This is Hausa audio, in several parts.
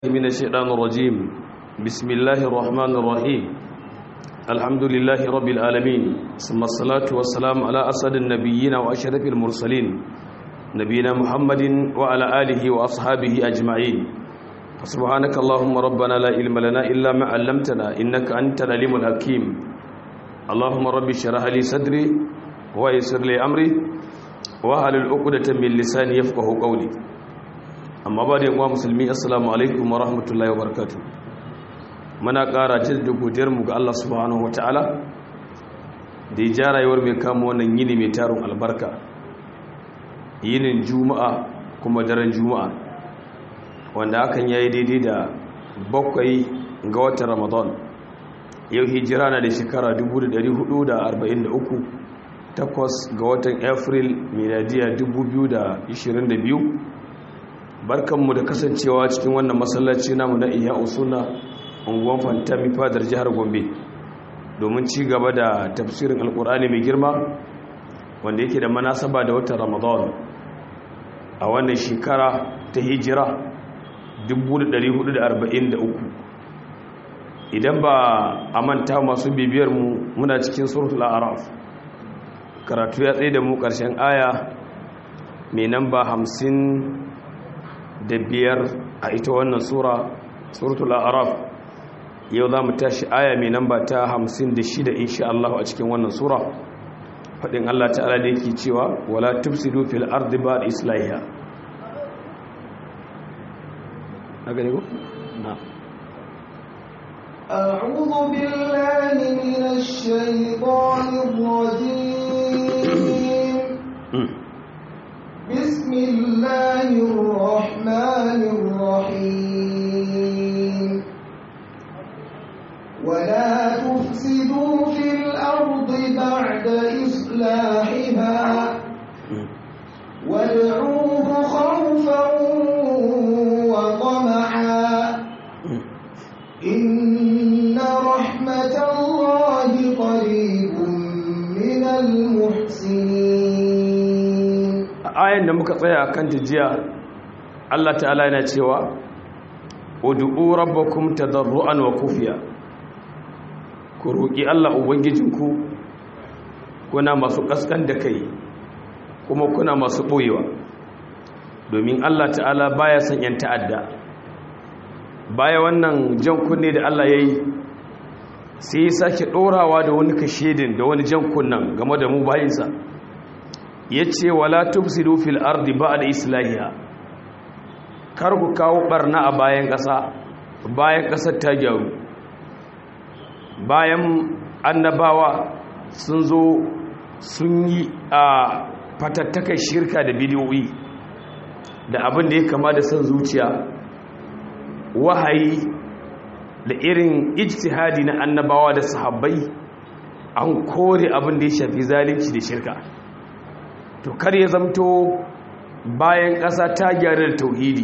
من الشيطان الرجيم بسم الله الرحمن الرحيم الحمد لله رب العالمين ثم الصلاة والسلام على أسد النبيين وأشرف المرسلين نبينا محمد وعلى آله وأصحابه أجمعين سبحانك اللهم ربنا لا علم لنا إلا ما علمتنا إنك أنت العليم الحكيم اللهم رب اشرح لي صدري ويسر لي أمري وهل العقدة من لساني يفقه قولي amma ba da yawa musulmi assalamu alaikum wa rahmatullahi wa barakatu muna ƙara jaddada godiyarmu ga Allah subhanahu wataala da ya ja rayuwar mai kama wannan yini mai tarin albarka yinin juma'a kuma daren juma'a wanda hakan yayi daidai da bakwai ga watan ramadan yau hijira na da shekara 1443 takwas ga watan april miladiya 2022 barkanmu da kasancewa cikin wannan masallaci namu na iya usuna unguwan fantami fadar jihar gombe domin ci gaba da tafsirin alkur'ani mai girma wanda yake da manasaba da watan ramadan a wannan shekara ta hijira 1443 idan ba a manta masu bibiyarmu muna cikin suratul araf karatu ya tsaye da mu ƙarshen aya mai namba hamsin da biyar a ita wannan sura suratul araf yau za mu tashi aya mai namba ta hamsin da shida insha Allah a cikin wannan sura faɗin Allah ta'ala da yake cewa wala tufsidu fil ardi ba'da islahiha na gani ko na أعوذ بالله من الشيطان الرجيم بسم الله الرحمن الرحيم ولا تفسدوا في الأرض بعد إصلاحها وادعوه خوفا وطمعا إن رحمة الله قريب من المحسنين ayan da muka tsaya kan jiya Allah ta'ala yana cewa ud'u rabbakum tadarruan wa kufiya ku roki Allah ubangijinku kuna masu kaskan da kai kuma kuna masu boyewa domin Allah ta'ala baya son yan ta'adda baya wannan jan kunne da Allah yayi sai ya sake dorawa da wani kashedin da wani jan kunnan game da mu bayinsa ya ce wala tufsidu fil ardi ba'da islahiha kar ku kawo barna a bayan ƙasa bayan ƙasar ta gyaru bayan annabawa sun zo sun yi a fatattakar shirka da bidiyoyi da abin da ya kama da son zuciya wahayi da irin ijtihadi na annabawa da sahabbai an kore abin da ya shafi zalunci da shirka to kar ya zamto bayan ƙasa ta gyara da tauhidi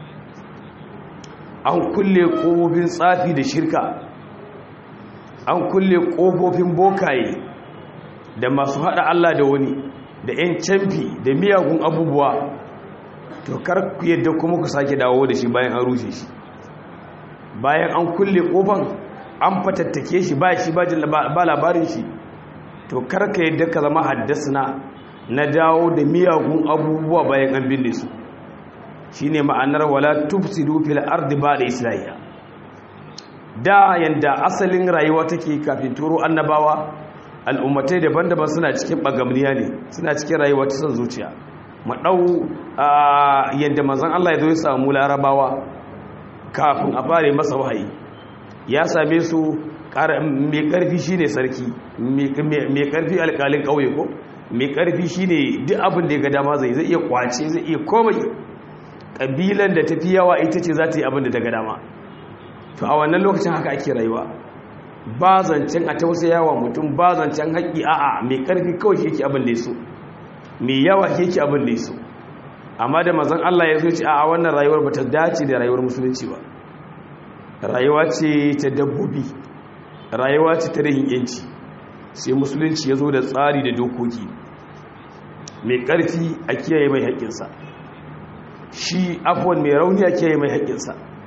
an kulle ƙofofin tsafi da shirka an kulle ƙofofin bokaye da masu haɗa Allah da wani da 'yan camfi da miyagun abubuwa to kar ku yadda kuma ku sake dawo da shi bayan an rushe shi bayan an kulle ƙofan an fatattake shi ba shi ba labarin shi to kar ka yadda ka zama haddasa na dawo da miyagun abubuwa bayan an binne su shi ne ma'anar wala tufsidu fil ardi ba da islahiya da yanda asalin rayuwa take kafin turo annabawa al'ummatai daban-daban suna cikin bagamniya ne suna cikin rayuwa ta son zuciya maɗau yadda mazan Allah ya zo ya samu larabawa kafin a fara masa wahayi ya same su mai ƙarfi shine sarki mai ƙarfi alƙalin ƙauye ko mai ƙarfi shi ne duk abin da ya ga dama zai zai iya kwace zai iya komai ƙabilan da tafi yawa ita ce za ta yi abin da ta ga dama to a wannan lokacin haka ake rayuwa ba zancen a tausaya wa mutum ba zancen haƙƙi a'a mai ƙarfi kawai shi yake abin da ya so mai yawa shi yake abin da ya so amma da mazan Allah ya zo ce a'a wannan rayuwar ba ta dace da rayuwar musulunci ba rayuwa ce ta dabbobi rayuwa ce ta rahin yanci sai musulunci ya zo da tsari da dokoki mai ƙarfi a kiyaye mai haƙƙinsa shi afuwan mai rauni a kiyaye mai haƙƙinsa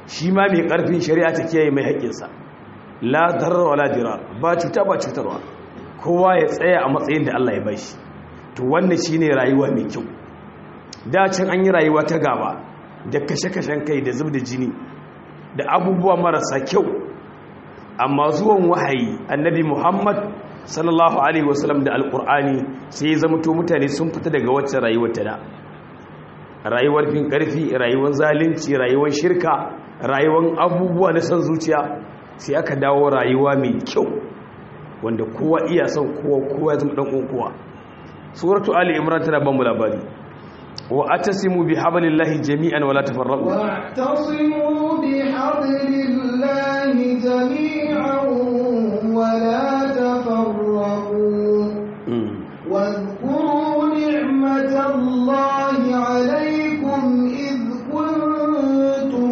shi ma mai ƙarfin shari'a ta kiyaye mai haƙƙinsa la darar wala dirar ba cuta ba cutarwa kowa ya tsaya a matsayin da Allah ya bashi to wannan shine rayuwa mai kyau da can an yi rayuwa ta gaba da kashe-kashen kai da zub da jini da abubuwa marasa kyau amma zuwan wahayi annabi Muhammad sallallahu alaihi wasallam da alkur'ani sai ya zama to mutane sun fita daga wacce rayuwar ta da rayuwar fin karfi rayuwar zalunci rayuwar shirka rayuwar abubuwa na san zuciya sai aka dawo rayuwa mai kyau wanda kowa iya son kowa kowa ya zama dan kowa suratu ali imran tana ban mu labari wa atasimu bi hablillahi jami'an wala tafarraqu واعتصموا بحبل الله جميعا ولا تفرقوا واذكروا نعمة الله عليكم إذ كنتم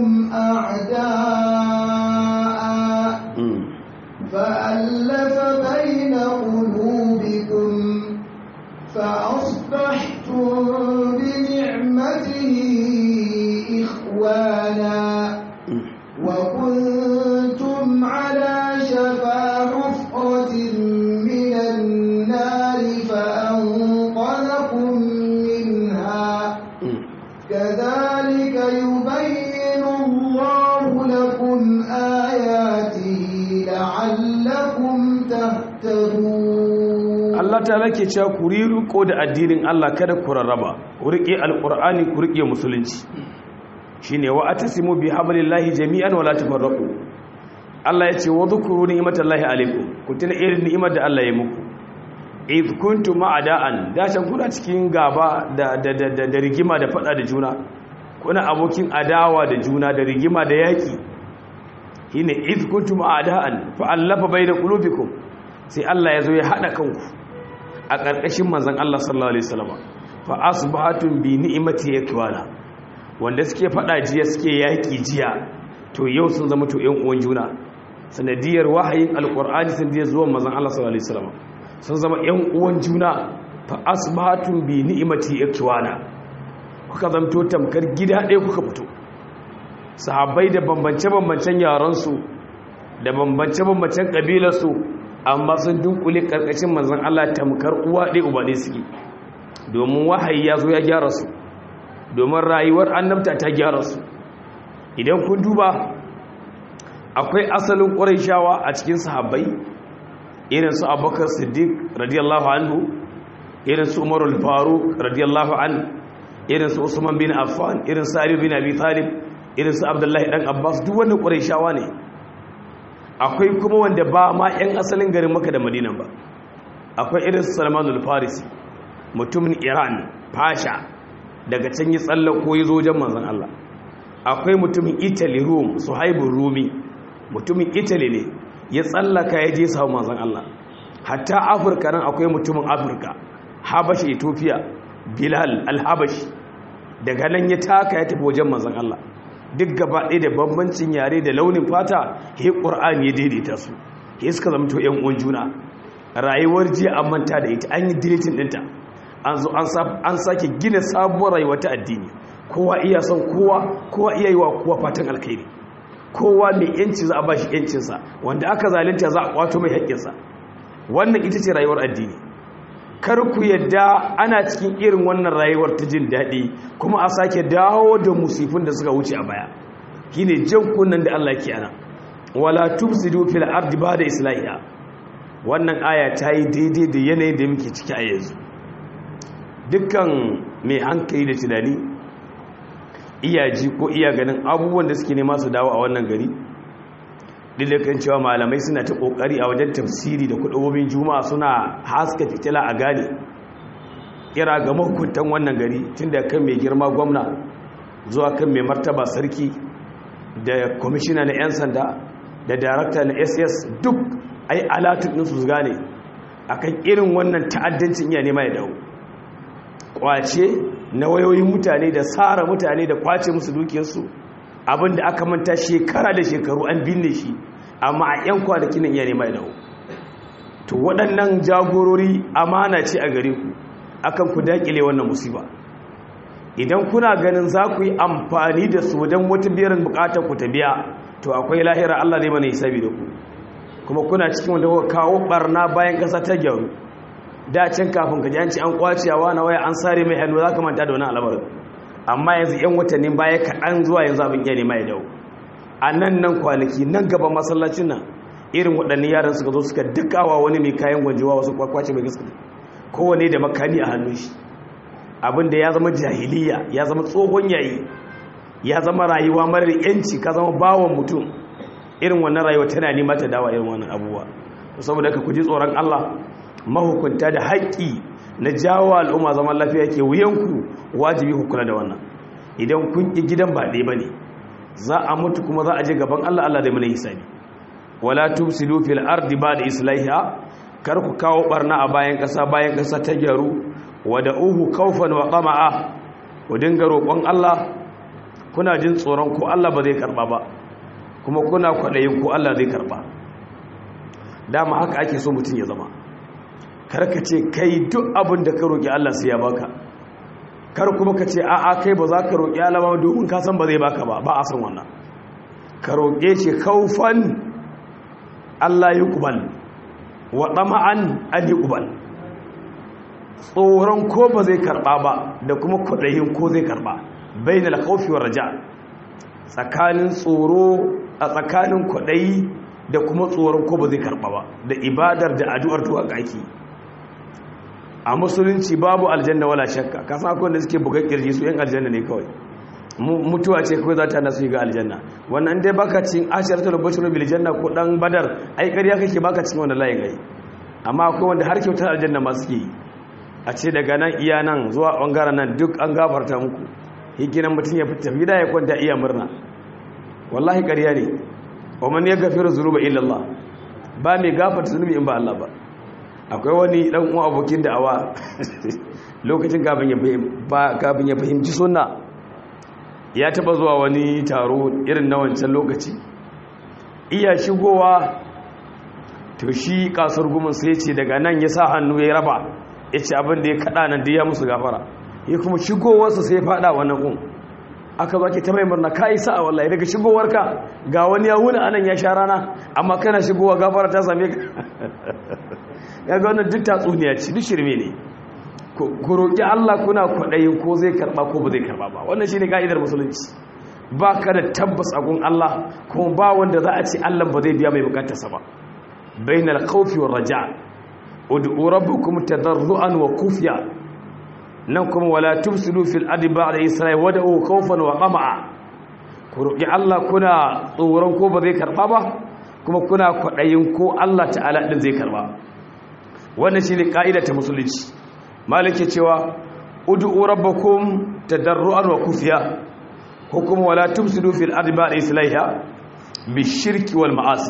أعداء فألف بين قلوبكم فأصبحتم بنعمته إخوانا وكنتم على شفا حفرة من النار فأنقذكم منها كذلك يبين الله لكم آياته لعلكم تهتدون Allah ta lake cewa ku riko da addinin Allah kada ku rarraba ku rike alqur'ani ku rike musulunci shine wa atasimu bi hablillahi jami'an wala tafarraqu Allah yace wa dhkuru ni'matallahi alaikum ku tuna irin ni'imar da Allah ya muku id kuntum ma'ada'an da can kuna cikin gaba da da da, da rigima da fada da juna kuna abokin adawa da juna da rigima da yaki shine id kuntum ma'ada'an fa allafa bayna qulubikum sai Allah ya zo ya hada kanku a ƙarƙashin manzan Allah sallallahu Alaihi wasallama fa asbahatun bi ni'imati yakwana wanda suke faɗa jiya suke yaƙi jiya to yau sun zama to ƴan uwan juna sanadiyar wahayin alqur'ani sanadiyar zuwan manzan Allah sallallahu Alaihi wasallama sun zama ƴan uwan juna fa asbahatun bi ni'imati yakwana kuka zamto tamkar gida ɗaya kuka fito sahabbai da bambance-bambancen yaransu da bambance-bambancen ƙabilarsu amma sun dunkule karkashin manzon Allah tamkar uwa ɗaya uba ɗaya suke domin wahayi ya zo ya gyara su domin rayuwar annabta ta gyara su idan kun duba akwai asalin ƙurayshawa a cikin sahabbai irin su abubakar siddiq radiyallahu anhu irin su umarul faruq radiyallahu anhu irin su usman bin affan irin su ali bin abi talib irin su abdullahi dan abbas duk wannan ƙurayshawa ne akwai kuma wanda ba ma 'yan asalin garin maka da madina ba akwai irin salmanul farisi mutumin iran fasha daga can yi tsallako ya zo wajen manzan Allah akwai mutumin italy rome su haibun rumi mutumin italy ne ya tsallaka ya je samu manzan Allah hatta afirka nan akwai mutumin afirka habashi ethiopia bilal alhabashi daga nan ya taka ya tafi wajen manzan Allah duk gaba ɗaya da bambancin yare da launin fata he ƙur'ani ya daidaita su he suka zama to 'yan uwan juna rayuwar jiya an manta da ita an yi dilitin ɗinta an zo an sake gina sabuwar rayuwa ta addini kowa iya son kowa kowa iya yi wa kowa fatan alkhairi kowa mai yanci za a ba shi yancinsa wanda aka zalunta za a kwato mai haƙƙinsa wannan ita ce rayuwar addini kar ku yadda ana cikin irin wannan rayuwar ta jin daɗi kuma a sake dawo da musifin da suka wuce a baya shine jan kunnan da Allah ke ana wala tufsidu fil ardi ba'da islahiha wannan aya ta yi daidai da yanayin da muke ciki a yanzu dukkan mai hankali da tunani iyaji ko iya ganin abubuwan da suke nema su dawo a wannan gari kan cewa malamai suna ta kokari a wajen tafsiri da kudubobin juma'a suna haska fitila a gane kira ga mahukuntan wannan gari tun da kan mai girma gwamna zuwa kan mai martaba sarki da kwamishina na 'yan sanda da darakta na ss duk ai alatun ɗinsu su gane akan irin wannan ta'addancin iya nema ya dawo kwace na wayoyin mutane da tsara mutane da kwace musu dukiyarsu abinda aka manta shekara da shekaru an binne shi amma a 'yan kwanakin nan iya nema ya dawo to waɗannan jagorori amana ce a gare ku akan ku daƙile wannan musiba idan kuna ganin za ku yi amfani da su don wata biyarin bukatar ku ta biya to akwai lahira Allah zai mana hisabi da ku kuma kuna cikin wanda kuka kawo barna bayan kasa ta gyaru da can kafin ka ji an ci an kwaciyawa na waya an sare mai hannu za ka manta da wani al'amarin amma yanzu yan watannin baya kaɗan zuwa yanzu abin iya nema ya dawo a nan nan kwanaki nan gaban masallacin nan irin waɗannan yaran suka zo suka dukawa wani mai kayan gwanjewa wasu kwakwace mai gaskiya kowane da makani a hannun shi abinda ya zama jahiliya ya zama tsohon yayi ya zama rayuwa marar yanci ka zama bawon mutum irin wannan rayuwa tana nema ta dawa irin wannan abubuwa saboda ka kuji tsoron Allah mahukunta da haƙƙi na jawo al'umma zaman lafiya ke wuyanku wajibi ku kula da wannan idan kun ƙi gidan ba ɗaya bane za a mutu kuma za a je gaban Allah Allah da mana hisabi wala tufsidu fil ardi ba'da islahiha kar ku kawo barna a bayan ƙasa bayan ƙasa ta gyaru wada uhu kaufan wa qama'a ku dinga roƙon Allah kuna jin tsoron ko Allah ba zai karba ba kuma kuna kwaɗayin ko Allah zai karba dama haka ake so mutum ya zama karka ce kai duk abin da ka roƙi Allah sai ya baka kar kuma ka ce a'a kai ba za ka roƙi Allah ba domin ka san ba zai baka ba ba a san wannan ka roƙe shi kaufan Allah ya kubal wa ɗama'an an yi kubal tsoron ko ba zai karɓa ba da kuma kwaɗayin ko zai karɓa bai na lakaufi wa raja tsakanin tsoro a tsakanin kwaɗayi da kuma tsoron ko ba zai karɓa ba da ibadar da addu'ar tuwa ake a musulunci babu aljanna wala shakka ka san akwai da suke buga kirji su yan aljanna ne kawai mutuwa ce kawai za ta nasu ga aljanna wannan dai baka cin asharatul bashru bil janna ko dan badar ai ƙarya kake baka cin wannan layin ai amma akwai wanda har kyautar aljanna ma suke yi a ce daga nan iya nan zuwa bangaren nan duk an gafarta muku hikinan mutum ya fita gida ya kwanta iya murna wallahi ƙarya ne wa man yaghfiru dhunuba illa Allah ba mai gafarta zunubi in ba Allah ba akwai wani dan uwa abokin da'awa lokacin kafin ya fahimci sunna ya taba zuwa wani taro irin na wancan lokaci iya shigowa to shi kasar gumin sai ce daga nan ya sa hannu ya raba ya ce abin da ya kada nan da ya musu gafara ya kuma shigowarsa sai ya fada wannan kun aka zaki ta mai murna ka isa a wallahi daga shigowarka ga wani ya wuni anan ya sha rana amma kana shigowa gafara ta same ka ya ga wannan duk tatsuniya ce duk shirme ne ku roƙi Allah kuna kwaɗayin ko zai karɓa ko ba zai karɓa ba wannan shi ne ka'idar musulunci ba ka da tabbas a gun Allah kuma ba wanda za a ce Allah ba zai biya mai bukatarsa ba bainal khawfi war raja ud'u rabbakum tadarruan wa kufiya nan kuma wala tufsidu fil ardi ba'da isra'i wad'u khawfan wa qama'a ku roƙi Allah kuna tsoron ko ba zai karɓa ba kuma kuna kwaɗayin ko Allah ta'ala din zai karɓa wannan shine ka'ida ta musulunci malike cewa ud'u rabbakum tadarruan wa kufiya ko kuma wala tufsidu fil ardi ba'da islahiha bishirki wal ma'asi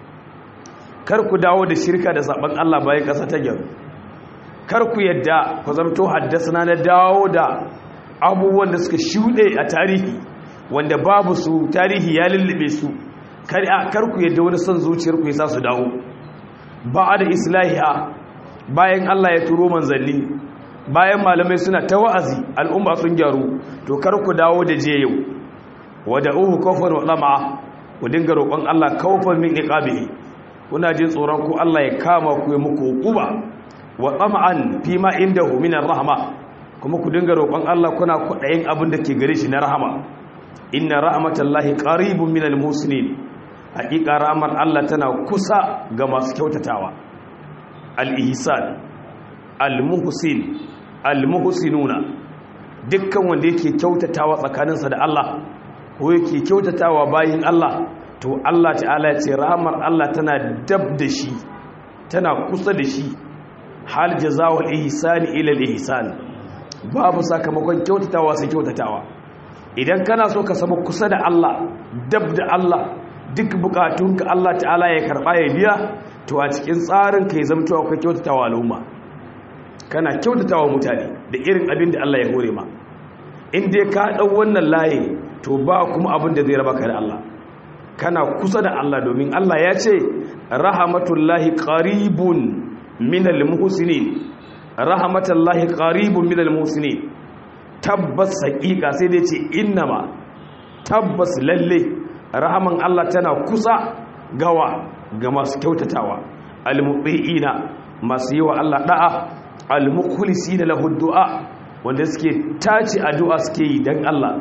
kar ku dawo da shirka da saban Allah bayan kasa ta gyaru kar ku yadda ku zamto haddasa na dawo da abubuwan da suka shuɗe a tarihi wanda babu su tarihi ya lullube su kar ku yadda wani son zuciyar ku yasa su dawo ba da islahiha bayan Allah ya turo manzanni bayan malamai suna ta wa'azi al'umma sun gyaru to kar ku dawo da je yau wada'uhu kawfan wa dama ku dinga roƙon Allah kawfan min iqabihi kuna jin tsoron ku Allah ya kama ku ya muku hukuba wa tama'an fi ma indahu min rahma kuma ku dinga roƙon Allah kuna kudayin abin da ke gare shi na rahama inna rahmatallahi qaribun minal muslimin haƙiƙa rahmar Allah tana kusa ga masu kyautatawa al-ihsan al-muhsin al-muhsinuna dukkan wanda yake kyautatawa tsakaninsa da Allah ko yake kyautatawa bayin Allah to Allah ta'ala ya ce rahmar Allah tana dab da shi tana kusa da shi hal jazaa'ul ihsani ila al-ihsan babu sakamakon kyautatawa sai kyautatawa idan kana so ka samu kusa da Allah dab da Allah duk bukatunka Allah ta'ala ya karba ya biya to a cikin tsarin ka ya zamto akwai kyautatawa al'umma kana kyautatawa mutane da irin abin da Allah ya hore ma in dai ka dau wannan layi to ba kuma abin da zai raba ka da Allah kana kusa da Allah domin Allah ya ce rahmatullahi qaribun minal muhsinin rahmatullahi qaribun minal muhsinin tabbas haƙiƙa sai dai ce innama tabbas lalle rahaman Allah tana kusa gawa ga masu kyautatawa almubiina masu yi wa Allah da'a almukhlisina lahu du'a wanda suke tace addu'a suke yi dan Allah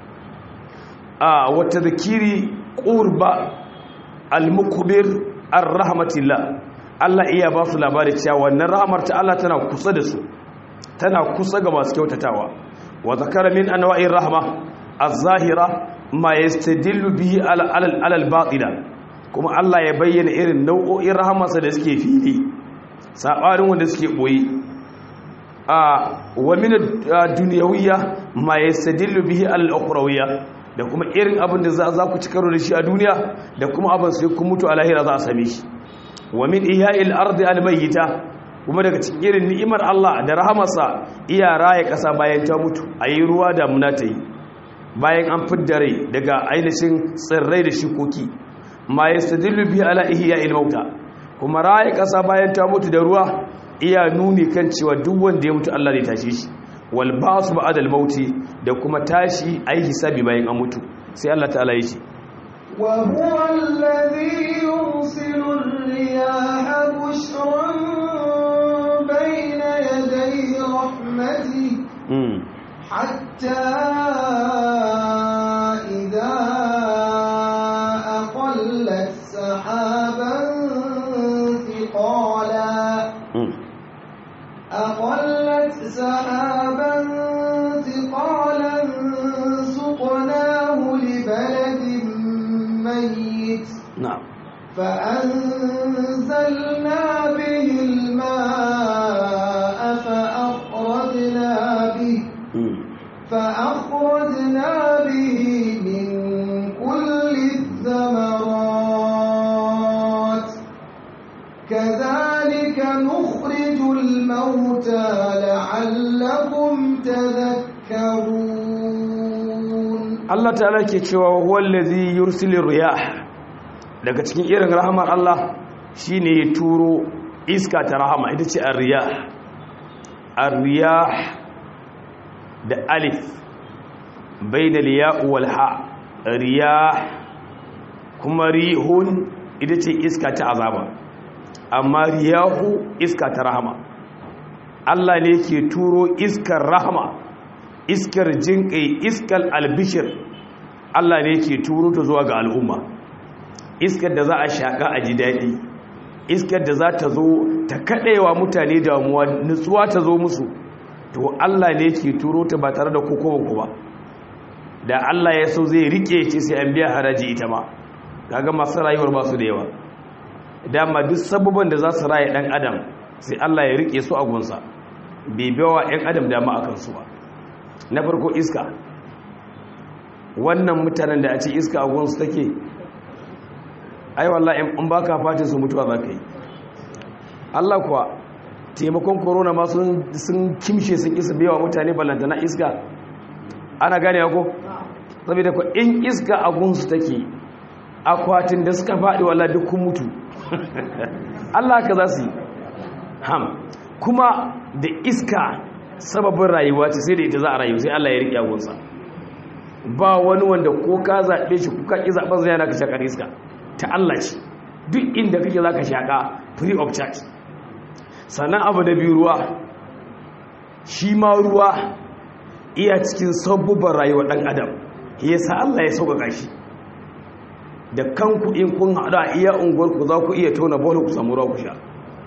a wata zakiri qurba almukbir arrahmatillah Allah iya ba su labari cewa wannan rahamar ta Allah tana kusa da su tana kusa ga masu kyautatawa wa zakara min anwa'ir rahma az-zahira ma yastadillu bihi ala al-batila kuma Allah ya bayyana irin nau'o'in rahamarsa da suke fili sabarin wanda suke boye a wa min ad-dunyawiyya ma yastadillu bihi al-ukhrawiyya da kuma irin abin da za ku ci karo da shi a duniya da kuma abin sai kun mutu a lahira za a same shi wa min ihya'il ardi al-mayyita kuma daga cikin irin ni'imar Allah da rahamarsa iya raya kasa bayan ta mutu ayi ruwa da muna ta yi bayan an fidda rai daga ainihin tsirrai da shikoki ma yastadillu bi ala ihya'il mauta kuma raya kasa bayan ta mutu da ruwa iya nuni kan cewa duk wanda ya mutu Allah zai tashe shi wal ba'su ba'da al mauti da kuma tashi ayi hisabi bayan an mutu sai Allah ta'ala ya ce وهو الذي يرسل الرياح بشرا بين يدي رحمته حتى إذا أقلت سحابا ثقالا أقلت سحابا ثقالا سقناه لبلد ميت na'am فأنزلنا به الماء فأخرجنا به فأخرجنا به من كل الثمرات كذلك نخرج الموتى لعلكم تذكرون Allah ta'ala ke cewa wallazi yursilir riyah daga cikin irin rahamar Allah shine ya turo iska ta rahama ita ce ar-riyah ar-riyah da alif bainal ya wal ha riyah kuma rihun ita ce iska ta azaba amma riyahu iska ta rahama Allah ne ke turo iskar rahama iskar jinƙai iskar albishir Allah ne ke turo ta zuwa ga al'umma iskar da za a shaƙa a ji daɗi iskar da za ta zo ta kaɗewa mutane damuwa nutsuwa ta zo musu to Allah ne ke turo ta ba tare da kokowa ba da Allah ya so zai rike ce sai an biya haraji ita ma kaga masu rayuwar ba su da yawa dama duk sabubban da za su raye ɗan adam sai Allah ya rike su a gunsa bai bawa 'yan adam dama a kansu ba na farko iska wannan mutanen da a ce iska a gunsu take ai wallahi in baka fatin su mutuwa za ka yi Allah kuwa taimakon corona ma sun kimshe sun isa biyawa mutane ballantana iska ana gane ko saboda ku in iska a gunsu take akwatin da suka faɗi wallahi duk kun mutu Allah ka za su yi ham kuma da iska sababin rayuwa ce sai da ita za a rayu sai Allah ya riƙe agunsa ba wani wanda ko ka zaɓe shi kuka ƙi zaɓen zai yana ka shaƙar iska ta Allah ce duk inda kake za ka shaƙa free of charge sannan abu da biyu ruwa shi ma ruwa iya cikin sabubban rayuwar ɗan adam ya sa Allah ya sauƙaƙa shi da kanku in kun haɗu a iya unguwarku za ku iya tona bola ku samu ruwa ku sha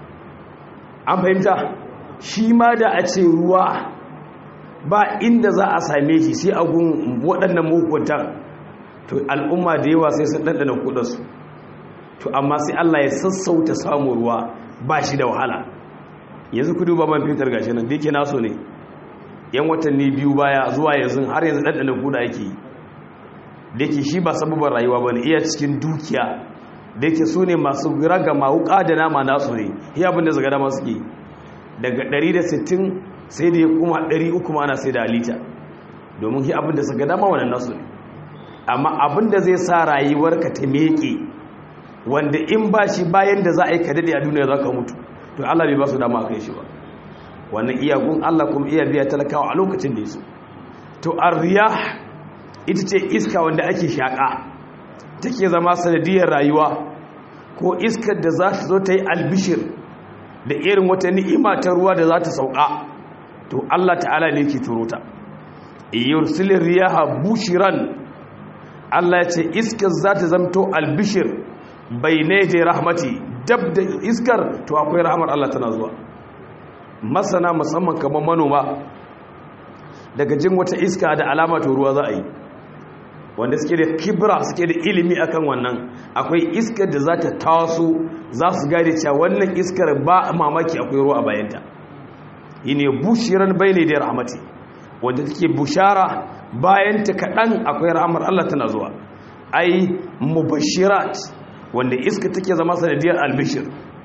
an fahimta shi ma da a ce ruwa ba inda za a same shi sai a gun waɗannan mahukuntan to al'umma da yawa sai sun ɗanɗana kudansu to amma sai Allah ya sassauta samun ruwa ba shi da wahala yanzu ku duba man fitar gashi nan da yake naso ne yan watanni biyu baya zuwa yanzu har yanzu ɗanɗana kuda yake yi da yake shi ba sababin rayuwa ba ne iya cikin dukiya da yake su ne masu raga wuƙa da nama nasu ne ya abin da zaga dama suke daga 160 sai da ya kuma 300 ma ana sai da lita domin shi abin da zaga dama wannan nasu ne amma abin da zai sa rayuwarka ta meke wanda in ba shi bayan da za a yi ka daɗe a duniya za ka mutu to Allah bai ba su dama a kai shi ba wannan iyagun Allah kuma iya biya talakawa a lokacin da ya so to arriyah ita ce iska wanda ake shaƙa take zama sanadiyar rayuwa ko iskar da za ta zo ta yi albishir da irin wata ni'ima ta ruwa da za ta sauka to Allah ta'ala ne ke turo ta yursilin riyaha bushiran Allah ya ce iskar za ta zamto albishir bai ne da rahmati dab da iskar to akwai rahmar Allah tana zuwa masana musamman kamar manoma daga jin wata iska da alama to ruwa za a yi wanda suke da kibra suke da ilimi akan wannan akwai iskar da za ta taso za su gane cewa wannan iskar ba mamaki akwai ruwa a bayanta yi ne bushiran bai ne da rahmati wanda take bushara bayan ta kaɗan akwai rahmar Allah tana zuwa ai mubashirat wanda iska take zama sanadiyar albishir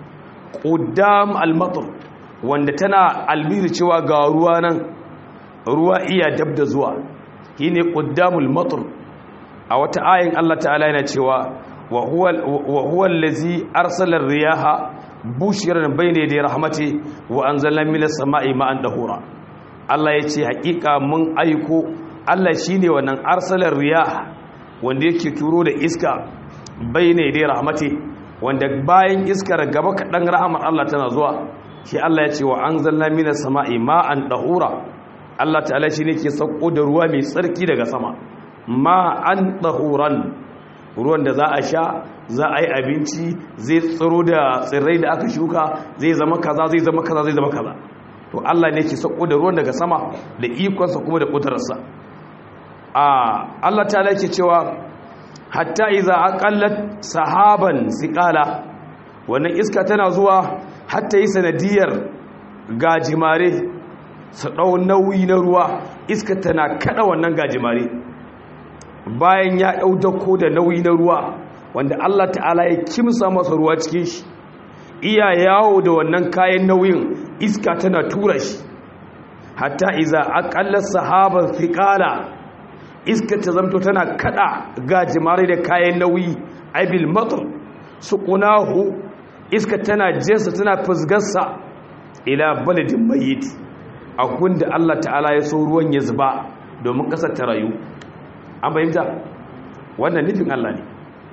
ƙudam almatar wanda tana albiri cewa ga ruwa nan ruwa iya dab da zuwa shi ne ƙuddamul matar a wata ayin Allah ta'ala yana cewa wa huwa allazi arsala riyaha bushiran bayna da rahmati wa anzalna minas sama'i ma'an dahura Allah ya ce hakika mun aiko Allah shine wannan arsalar riyaha wanda yake turo da iska bayna da rahmati wanda bayan iskar gaba kaɗan rahamar Allah tana zuwa shi Allah ya ce wa anzalna minas sama'i ma'an dahura Allah ta'ala shine ke sauko da ruwa mai tsarki daga sama ma'an dahuran ruwan da za a sha za a yi abinci zai tsiro da tsirrai da aka shuka zai zama kaza zai zama kaza zai zama kaza to Allah ne ke sauko da ruwan daga sama da ikonsa kuma da kudararsa a Allah ta ke cewa hatta iza aqallat sahaban siqala wannan iska tana zuwa hatta yi sanadiyar gajimare su dau nauyi na ruwa iska tana kada wannan gajimare bayan ya ɗau dako da nauyi na ruwa wanda Allah ta'ala ya kimsa masa ruwa cikin shi iya yawo da wannan kayan nauyin iska tana tura shi hatta iza aqalla sahaban thiqala iska ta zamto tana kada gajimare da kayan nauyi aibil matar suqunahu iska tana jinsa tana fusgarsa ila baladin mayyit a gunda Allah ta'ala ya so ruwan ya zuba domin kasar ta rayu an fahimta wannan nufin Allah ne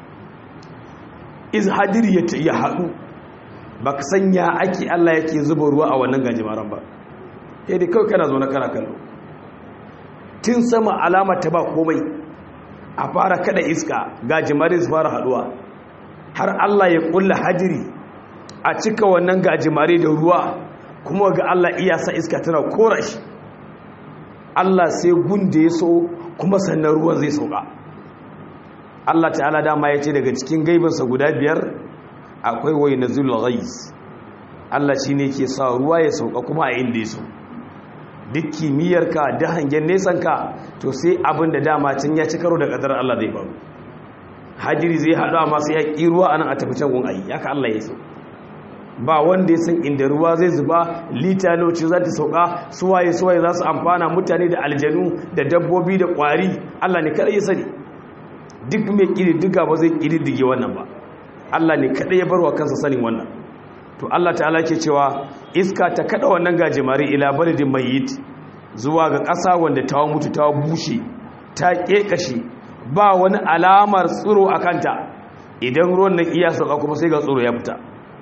iz hadir ya haɗu ba ka sanya ake Allah yake zuba ruwa a wannan gajimaran ba ya dai kawai kana zaune kana kallo tun sama alama ta ba komai a fara kada iska gajimarin su fara haɗuwa har Allah ya ƙulla hadiri a cika wannan gajimare da ruwa kuma ga Allah iya sa iska tana kora shi Allah sai gunde ya so kuma sannan ruwan zai sauka Allah ta'ala dama ya ce daga cikin gaibinsa guda biyar akwai wai na zulghais Allah shi ne ke sa ruwa ya sauka kuma a inda ya so duk kimiyyarka da hangen nesanka to sai abin da dama can ya ci karo da kadar Allah zai faru hajiri zai haɗu amma sai ya ƙi ruwa a nan a tafi can gun ayi haka Allah ya so ba wanda ya san inda ruwa zai zuba lita lauci za ta sauka suwaye suwaye za su amfana mutane da aljanu da dabbobi da kwari Allah ne kada ya sani duk mai ƙididdiga ba zai ƙididdige wannan ba Allah ne kada ya barwa kansa sanin wannan to Allah ta'ala ke cewa iska ta kada wannan gajimare ila baladin mayyit zuwa ga ƙasa wanda ta mutu ta bushe ta kekashe ba wani alamar tsiro a kanta idan ruwan nan iya sauka kuma sai ga tsiro ya fita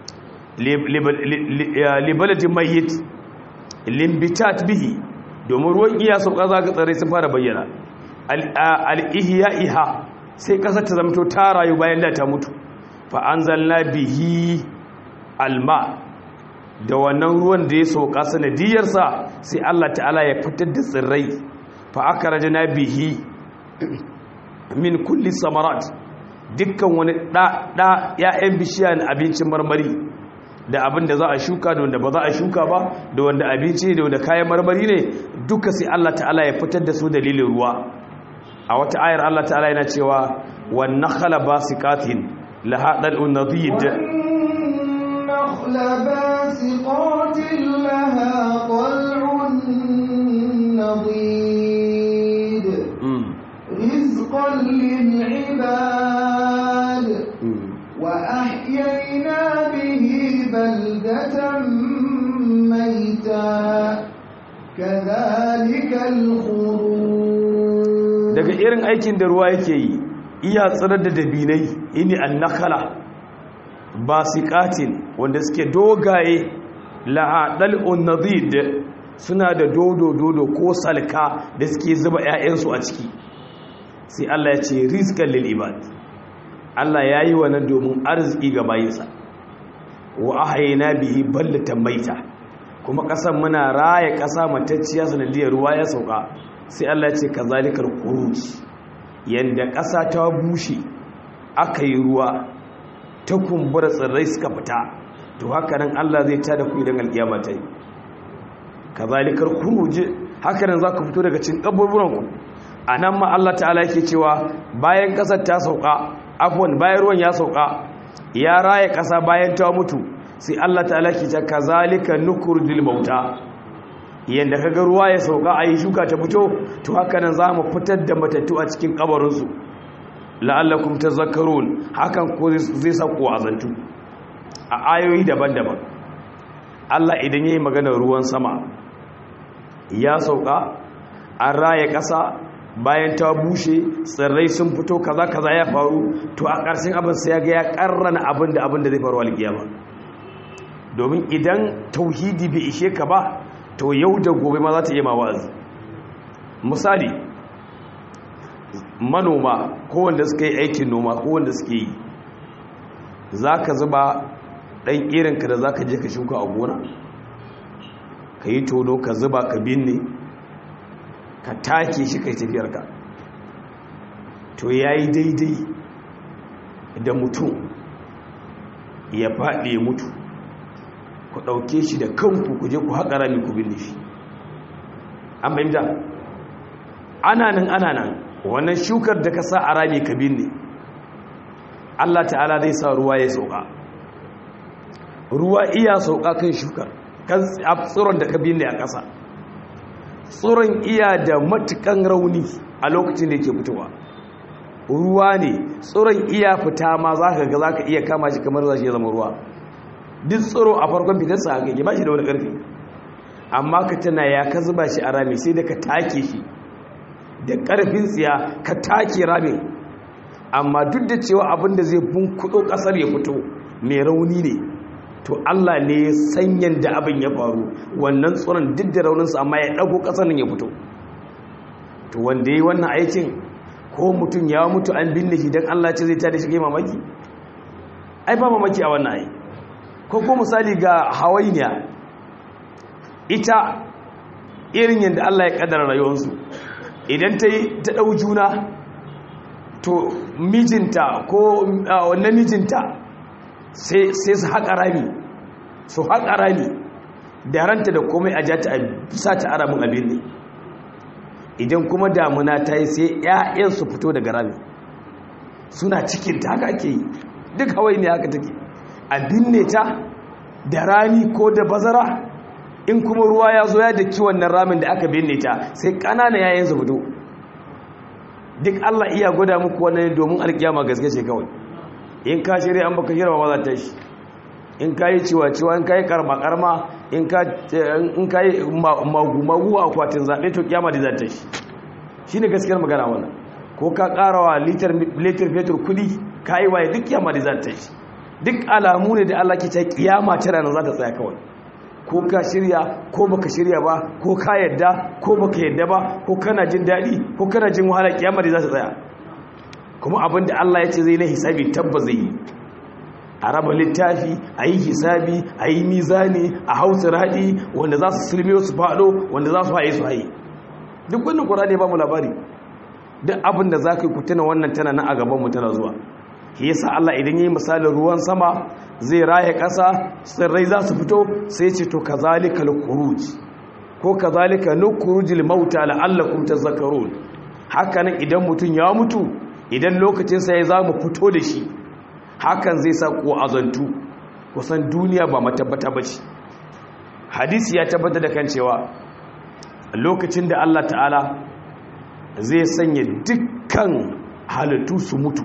libaladin mayyit limbitat bihi domin ruwan iya sauka za ka tsare sun fara bayyana al'ihiya iha sai ƙasar ta zamto ta rayu bayan da ta mutu fa'anzalna bihi alma da wannan ruwan da ya sauka sanadiyarsa sai Allah ta'ala ya fitar da tsirrai fa aka rajana bihi min kulli samarat dukkan wani ɗa ‘ya'yan bishiya na abincin marmari da abin da za a shuka da wanda ba za a shuka ba da wanda abinci da wanda kayan marmari ne duka sai Allah ta'ala ya fitar da su dalilin ruwa a wata ayar Allah ta'ala yana cewa wannan khala basikatin lahaɗar unadid والنخل باسقات لها طلع نضيد رزقا للعباد وأحيينا به بلدة ميتا كذلك الخروج irin aikin da ruwa yake yi iya tsirar da dabinai ini annakala basiqatin wanda suke dogaye la'adal unnadid suna da dodo dodo ko salka da suke zuba 'ya'yansu a ciki sai Allah ya ce rizqan lil ibad Allah yayi wannan domin arziki ga bayinsa wa ahayna bihi ballatan maita kuma kasan muna raya kasa matacciya sanadiyar ruwa ya sauka sai Allah ya ce kazalikal khuruj yanda kasa ta bushe aka yi ruwa ta kumbura tsirrai suka fita to haka nan Allah zai tada ku idan alkiyama ta yi kazalikal khuruj haka nan zaka fito daga cikin kaburburan ku anan ma Allah ta'ala yake cewa bayan kasar ta sauka afwan bayan ruwan ya sauka ya raye kasa bayan ta mutu sai Allah ta'ala ke ta kazalika nukurjil mauta yanda kaga ruwa ya sauka ayi shuka ta fito to haka nan zamu fitar da matattu a cikin kabarin su la'allakum tazakkarun hakan ko zai sa ku azantu a ayoyi daban-daban Allah idan yayi maganar ruwan sama ya sauka an raye kasa bayan ta bushe tsirrai sun fito kaza kaza ya faru to a ƙarshen abin sai ya ga ya ƙarrana abin da abin da zai faru alƙiyama domin idan tauhidi bai ishe ka ba to yau da gobe ma za ta yi ma wa'azi misali manoma ko wanda suka yi aikin noma ko wanda suke yi za ka zuba ɗan irinka da za ka je ka shuka a gona ka yi tono ka zuba ka binne ka take shi kai tafiyarka to ya yi daidai da mutum ya faɗi mutu ku ɗauke shi da kanku ku je ku haƙa rami ku binne shi an bayyanta ana nan ana nan wannan shukar da ka sa a rami ka binne Allah ta'ala zai sa ruwa ya sauka ruwa iya sauka kan shukar kan tsiron da ka binne a ƙasa tsoron iya da matukan rauni a lokacin da yake fitowa ruwa ne tsoron iya fita ma za ka ga za ka iya kama shi kamar za shi ya zama ruwa duk tsoro a farkon fitarsa haka ke ba shi da wani ƙarfi amma ka tana ya ka zuba shi a rami sai da ka take shi da ƙarfin tsiya ka take ramin amma duk da cewa abin da zai bunkuɗo ƙasar ya fito mai rauni ne to Allah ne ya sanyan da abin ya faru wannan tsoron duk da rauninsa amma ya ɗago ƙasar nan ya fito to wanda ya yi wannan aikin ko mutum ya mutu an binne shi don Allah ce zai tada shi mamaki ai ba mamaki a wannan ai ko ko misali ga hawainiya ita irin yadda Allah ya kaddara rayuwarsu idan ta yi ta ɗau juna to mijinta ko wannan mijinta sai su haƙa rami su haƙa rami da ranta da komai a jata a bisa ta aramin abin ne idan kuma damuna ta yi sai 'ya'yan su fito daga rami suna cikinta haka ake yi duk hawai ne haka take a binne ta da rani ko da bazara in kuma ruwa ya zo ya da kiwon nan ramin da aka binne ta sai ƙanana 'ya'yan su fito duk Allah iya gwada muku wannan domin alkiyama gaske ce kawai in ka shirya an baka shirya ba za ta shi in ka yi ciwa-ciwa in ka yi karma-karma in ka yi magu-magu a akwatin zaɓe to kiyama da za ta shi shi ne gaskiyar magana wannan ko ka ƙarawa litar fetur kudi ka yi waye duk kiyama da za ta shi duk alamu ne da Allah ke ta kiyama ta ranar za ta tsaya kawai ko ka shirya ko baka shirya ba ko ka yadda ko baka yadda ba ko kana jin daɗi ko kana jin wahala kiyama da za ta tsaya kuma abin da Allah ya ce zai na hisabi tabbas zai yi a raba littafi a yi hisabi a yi mizani a hausa raɗi wanda za su sulmiyo su faɗo wanda za su haye su haye duk wannan ƙura ne ba mu labari duk abin da za ka yi kutuna wannan tana nan a gabanmu tana zuwa shi yasa Allah idan ya yi misalin ruwan sama zai raye ƙasa tsirrai za su fito sai ce to kazalika al-khuruj ko kazalika nukhurujul mauta la'allakum tazakkarun haka nan idan mutum ya mutu idan lokacinsa ya za mu fito da shi hakan zai sa kuwa azantu kusan duniya ba matabbata ba ce hadisi ya tabbata da kan cewa lokacin da Allah ta'ala zai sanya dukkan halittu su mutu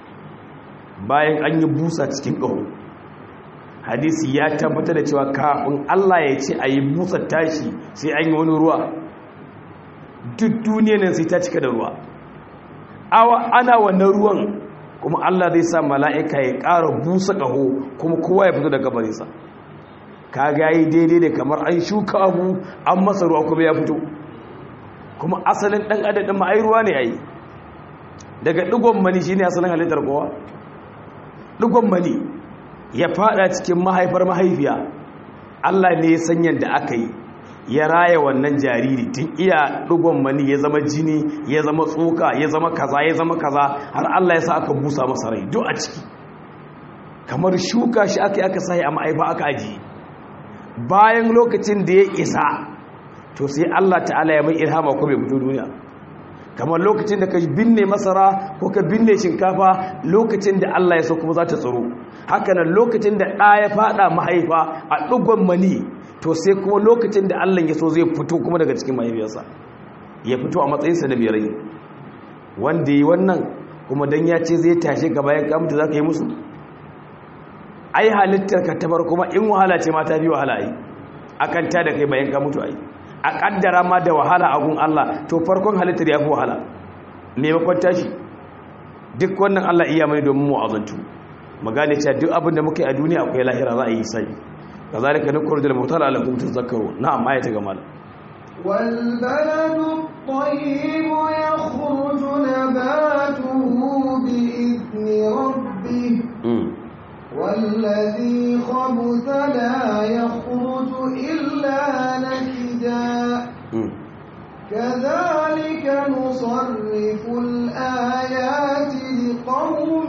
bayan an yi busa cikin ƙaho hadisi ya tabbata da cewa kafin Allah ya ce a yi busa tashi sai an yi wani ruwa duk duniya nan sai ta cika da ruwa ana wannan ruwan kuma Allah zai sa mala'ika ya ƙara busa ƙaho kuma kowa ya fito da gabarinsa ka gayi daidai da kamar an shuka abu an masa ruwa kuma ya fito kuma asalin ɗan adadin ma'ai ruwa ne a yi daga ɗigon mani shi ne asalin halittar kowa ɗigon mani ya fada cikin mahaifar mahaifiya Allah ne ya san yadda aka yi ya raya wannan jariri tun iya ɗigon mani ya zama jini ya zama tsoka ya zama kaza ya zama kaza har Allah ya sa aka busa masa rai duk a ciki kamar shuka shi aka yi aka sahi a ma'aifa aka ajiye bayan lokacin da ya isa to sai Allah ta'ala ya mai ilhama ko bai fito duniya kamar lokacin da ka binne masara ko ka binne shinkafa lokacin da Allah ya so kuma za ta tsaro hakanan lokacin da ɗa ya fada mahaifa a ɗugon mani to sai kuma lokacin da Allah ya so zai fito kuma daga cikin mahaifiyarsa ya fito a matsayinsa da mai rai wanda yi wannan kuma dan ya ce zai tashe ka bayan kamta za ka yi musu ai halittar ka tabar kuma in wahala ce ma ta fi wahala ai akan ta da kai bayan ka mutu ai a kaddara ma da wahala a gun Allah to farkon halittar ya fi wahala maimakon tashi duk wannan Allah iya mai domin mu azantu magane cewa duk abin da muka yi a duniya akwai lahira za a yi sai kazalika nukur da mutala ala kum tazakkaru na'am ayata ga mal والبلد الطيب يخرج نباته بإذن ربه والذي خبث لا يخرج إلا نكدا كذلك نصرف الآيات لقوم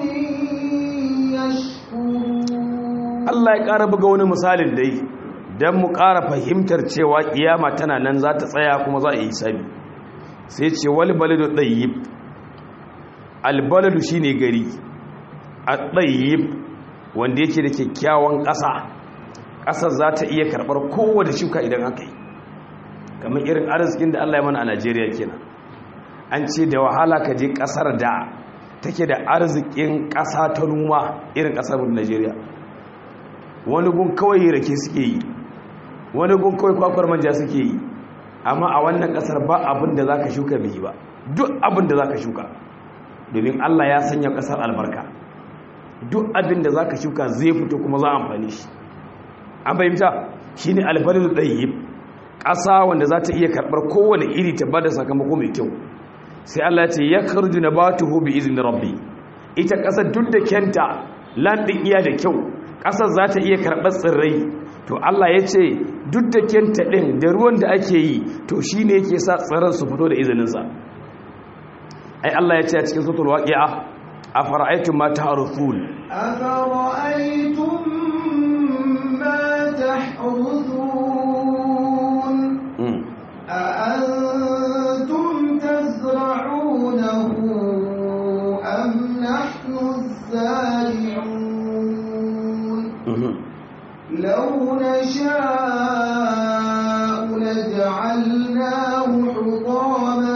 يشكرون Allah ya ƙara buga wani misalin dai don mu ƙara fahimtar cewa ƙiyama tana nan za ta tsaya kuma za a yi sabi sai ce wani baladu ɗayyib albaladu shi ne gari a ɗayyib wanda yake da kyakkyawan ƙasa ƙasar za ta iya karɓar kowane shuka idan aka yi kamar irin arzikin da Allah ya mana a Najeriya kenan an ce da wahala ka je ƙasar da take da arzikin ƙasa ta noma irin ƙasar Najeriya wani gun kawai rake suke yi wani gun kawai kwakwar manja suke yi amma a wannan ƙasar ba abin da za ka shuka bai ba duk abin da za ka shuka domin Allah ya sanya ƙasar albarka duk abin da za ka shuka zai fito kuma za a amfani shi an fahimta shi ne albarin ɗayyib ƙasa wanda za ta iya karɓar kowane iri ta bada sakamako mai kyau sai Allah ce ya karju na ba ta hobi izinin rabbi ita ƙasar duk da kyanta landin iya da kyau ƙasar za ta iya karɓar tsirrai to Allah ya ce duk da kyanta ɗin da ruwan da ake yi to shi ne yake sa tsirran su fito da izininsa ai Allah ya ce a cikin sutul waƙi'a a fara'aitun ma ta harufun أفرأيتم ما تحرثون أأنتم تزرعونه أم نحن الزارعون لو نشاء لجعلناه حطاما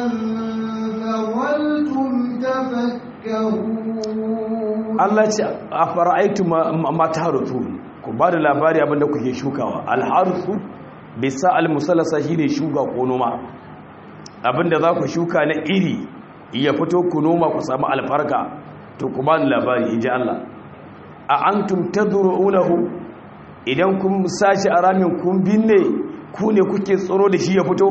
فظلتم تفكهون Allah ce a fara'aitu ma ta harufu ku ba da labari abinda kuke shukawa alharufu bisa almusalasa shi ne shuka ko noma abinda za ku shuka na iri ya fito ku noma ku samu alfarka to ku ba da labari in ji Allah a an tumta unahu idan kun sashi a ramin kun binne ku ne kuke tsoro da shi ya fito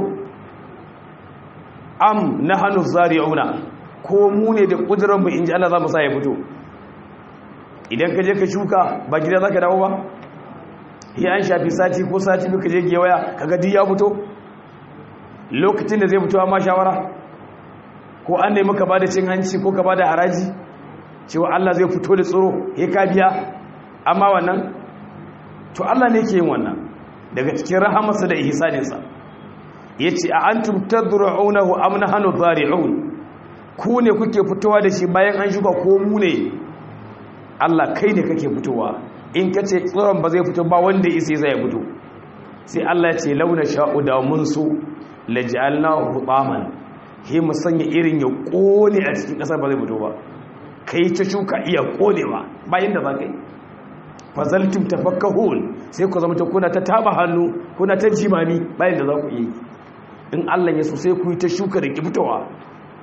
am na hannu zari'una ko mu ne da ƙudurarmu in ji Allah za mu sa ya fito idan ka je ka shuka ba gida za ka dawo ba ya an shafi sati ko sati duka je gewaya kaga duk ya fito lokacin da zai fito amma shawara ko an nemi ka bada cin hanci ko ka bada haraji cewa Allah zai fito da tsoro ya ka biya amma wannan to Allah ne ke yin wannan daga cikin rahamarsa da ihsaninsa yace a antum tadru'unahu am nahnu zari'un ku ne kuke fitowa da shi bayan an shuka ko mu ne Allah kai ne kake fitowa in ka ce tsoron ba zai fito ba wanda isi zai fito sai Allah ya ce launa sha'u da mun so laj'alna hutaman he mu sanya irin ya kone a cikin kasar ba zai fito ba kai ta shuka iya konewa bayan da za ka yi fazaltum tafakkahun sai ku zama ta kuna ta taba hannu kuna ta jimami bayan da za ku yi in Allah ya so sai ku yi ta shuka da ki fitowa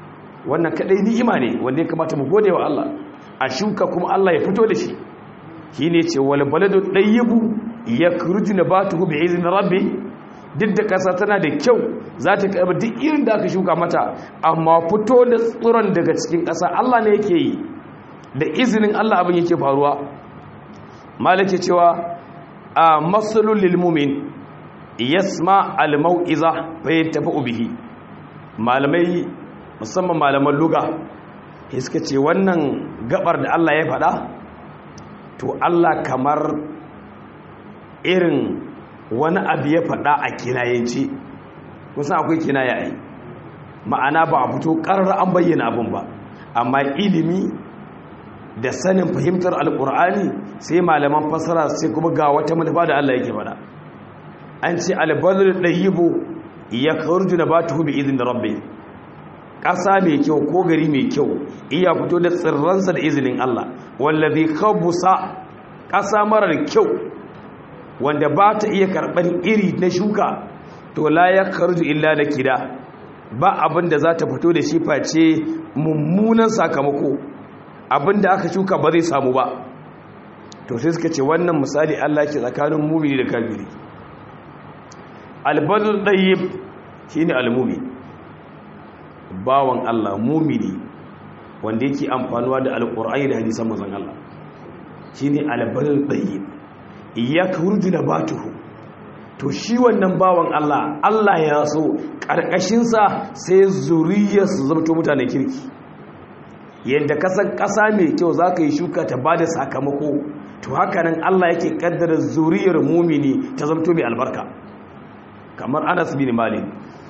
wannan kadai ni'ima ne wanda ya kamata mu gode wa Allah a shuka kuma Allah ya fito da shi shine ce wal baladu dayyibu yakhruju nabatuhu bi izni rabbi duk da kasa tana da kyau za ta karɓi duk irin da aka shuka mata amma fito da tsiron daga cikin ƙasa Allah ne yake yi da izinin Allah abin yake faruwa malake cewa a masalul lil mu'min yasma al mau'iza fa yantafu bihi malamai musamman malaman luga suka ce wannan gabar da Allah ya faɗa to Allah kamar irin wani abu ya faɗa a kinayenci kusan akwai kinaya ai ma'ana ba a fito ƙarar an bayyana abin ba amma ilimi da sanin fahimtar alƙur'ani sai malaman fasara sai kuma ga wata manufa da Allah yake faɗa an ce albalul ɗayyibu ya kharuju nabatuhu bi idin rabbi ƙasa mai kyau ko gari mai kyau iya fito da tsirransa da izinin Allah wallazi khabusa ƙasa marar kyau wanda ba ta iya karɓar iri na shuka to la ya kharuju illa da kida ba abin da za ta fito da shi face mummunan sakamako abin da aka shuka ba zai samu ba to sai suka ce wannan misali Allah ke tsakanin mumini da kafiri albadul dayyib shine almumi bawan Allah mumini wanda yake amfanuwa da alqur'ani da hadisan manzon Allah shine albadul dayyib yakhruju nabatuhu to shi wannan bawan Allah Allah ya so karkashin sa sai zuriyar su zamto mutanen kirki yadda kasan kasa mai kyau zaka yi shuka ta bada sakamako to haka nan Allah yake kaddara zuriyar mumini ta zamto mai albarka kamar Anas bin Malik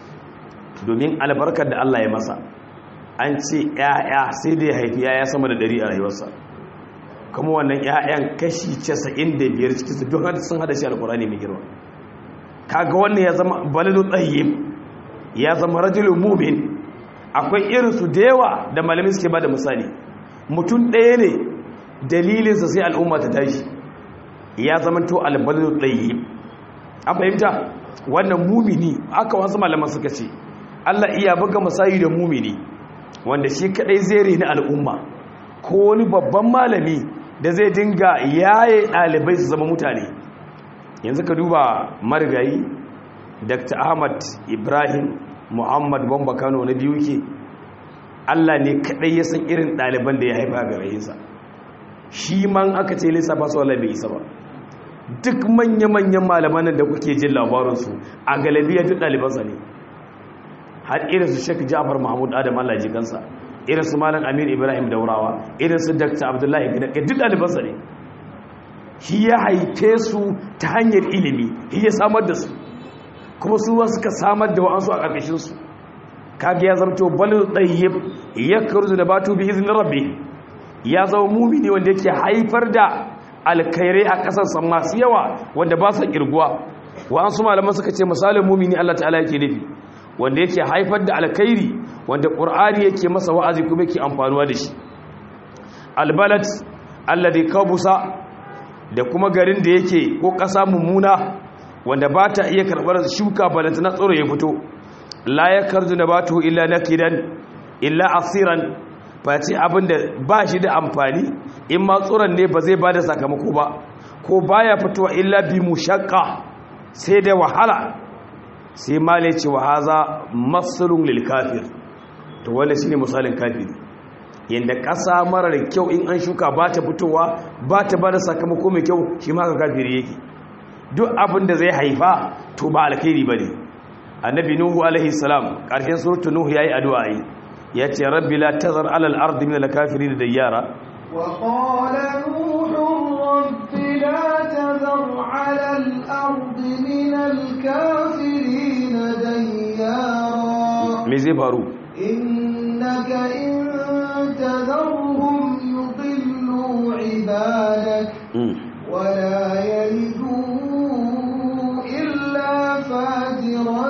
domin albarkar da Allah ya masa an ce ƴaƴa sai da ya haifi ƴaƴa sama da ɗari a rayuwarsa kuma wannan ƴaƴan kashi 95 cikin su duk sun hada shi alqur'ani mai girma kaga wannan ya zama baladu tayyib ya zama rajulun mu'min akwai irin su da yawa da malami suke bada misali mutum ɗaya ne dalilinsa sai al'umma ta tashi ya zama to albaladu tayyib an fahimta wannan mumini aka wasu malaman suka ce Allah iya buga misali da mumini wanda shi kadai zai reni al'umma ko wani babban malami da zai dinga yaye ɗalibai su zama mutane yanzu ka duba marigayi dr ahmad ibrahim muhammad bamba kano na biyu ke Allah ne kadai ya san irin ɗaliban da ya haifa ga rayinsa shi man aka ce lissafa su wala bai isa ba duk manya-manyan malaman da kuke jin labarinsu a galabiya duk ɗalibansa ne har irin su shek jafar mahmud adam allah ji kansa irin su malam amir ibrahim daurawa irin su dr abdullahi gidanka duk ɗalibansa ne shi ya haife su ta hanyar ilimi shi ya samar da su kuma su ma suka samar da wa'ansu a ƙarƙashinsu kaga ya zamto balin ɗayyib ya karzu da batu bi izinin rabbi ya zama mumini wanda yake haifar da alkhairai a ƙasarsa masu yawa wanda ba su ƙirguwa wa'ansu malaman suka ce misalin mumini Allah ta'ala yake nufi wanda yake haifar da alkhairi wanda ƙur'ani yake masa wa'azi kuma yake amfanuwa da shi albalat alladhi kabusa da kuma garin da yake ko ƙasa mummuna wanda ba ta iya karɓar shuka balanta na tsoro ya fito la yakarzu nabatu illa nakidan illa asiran face abin da ba shi da amfani in ma tsoron ne ba zai ba da sakamako ba ko baya fitowa illa bi mushaqqa sai da wahala sai male ce wa haza masalun lil kafir to wannan shine misalin kafiri yanda ƙasa marar kyau in an shuka ba ta fitowa ba ta ba da sakamako mai kyau shi ma ka kafiri yake duk abin da zai haifa to ba alkhairi bane annabi nuhu alaihi salam ƙarshen suratu nuhu yayi addu'a yi ya ce rabbi la tazar alal ardi min al-kafirin dayyara وقال نوح رب لا تذر على الأرض من الكافرين ديارا me zai faru إنك إن تذرهم يضلوا عبادك Mm. ولا يلدوا إلا فاجرا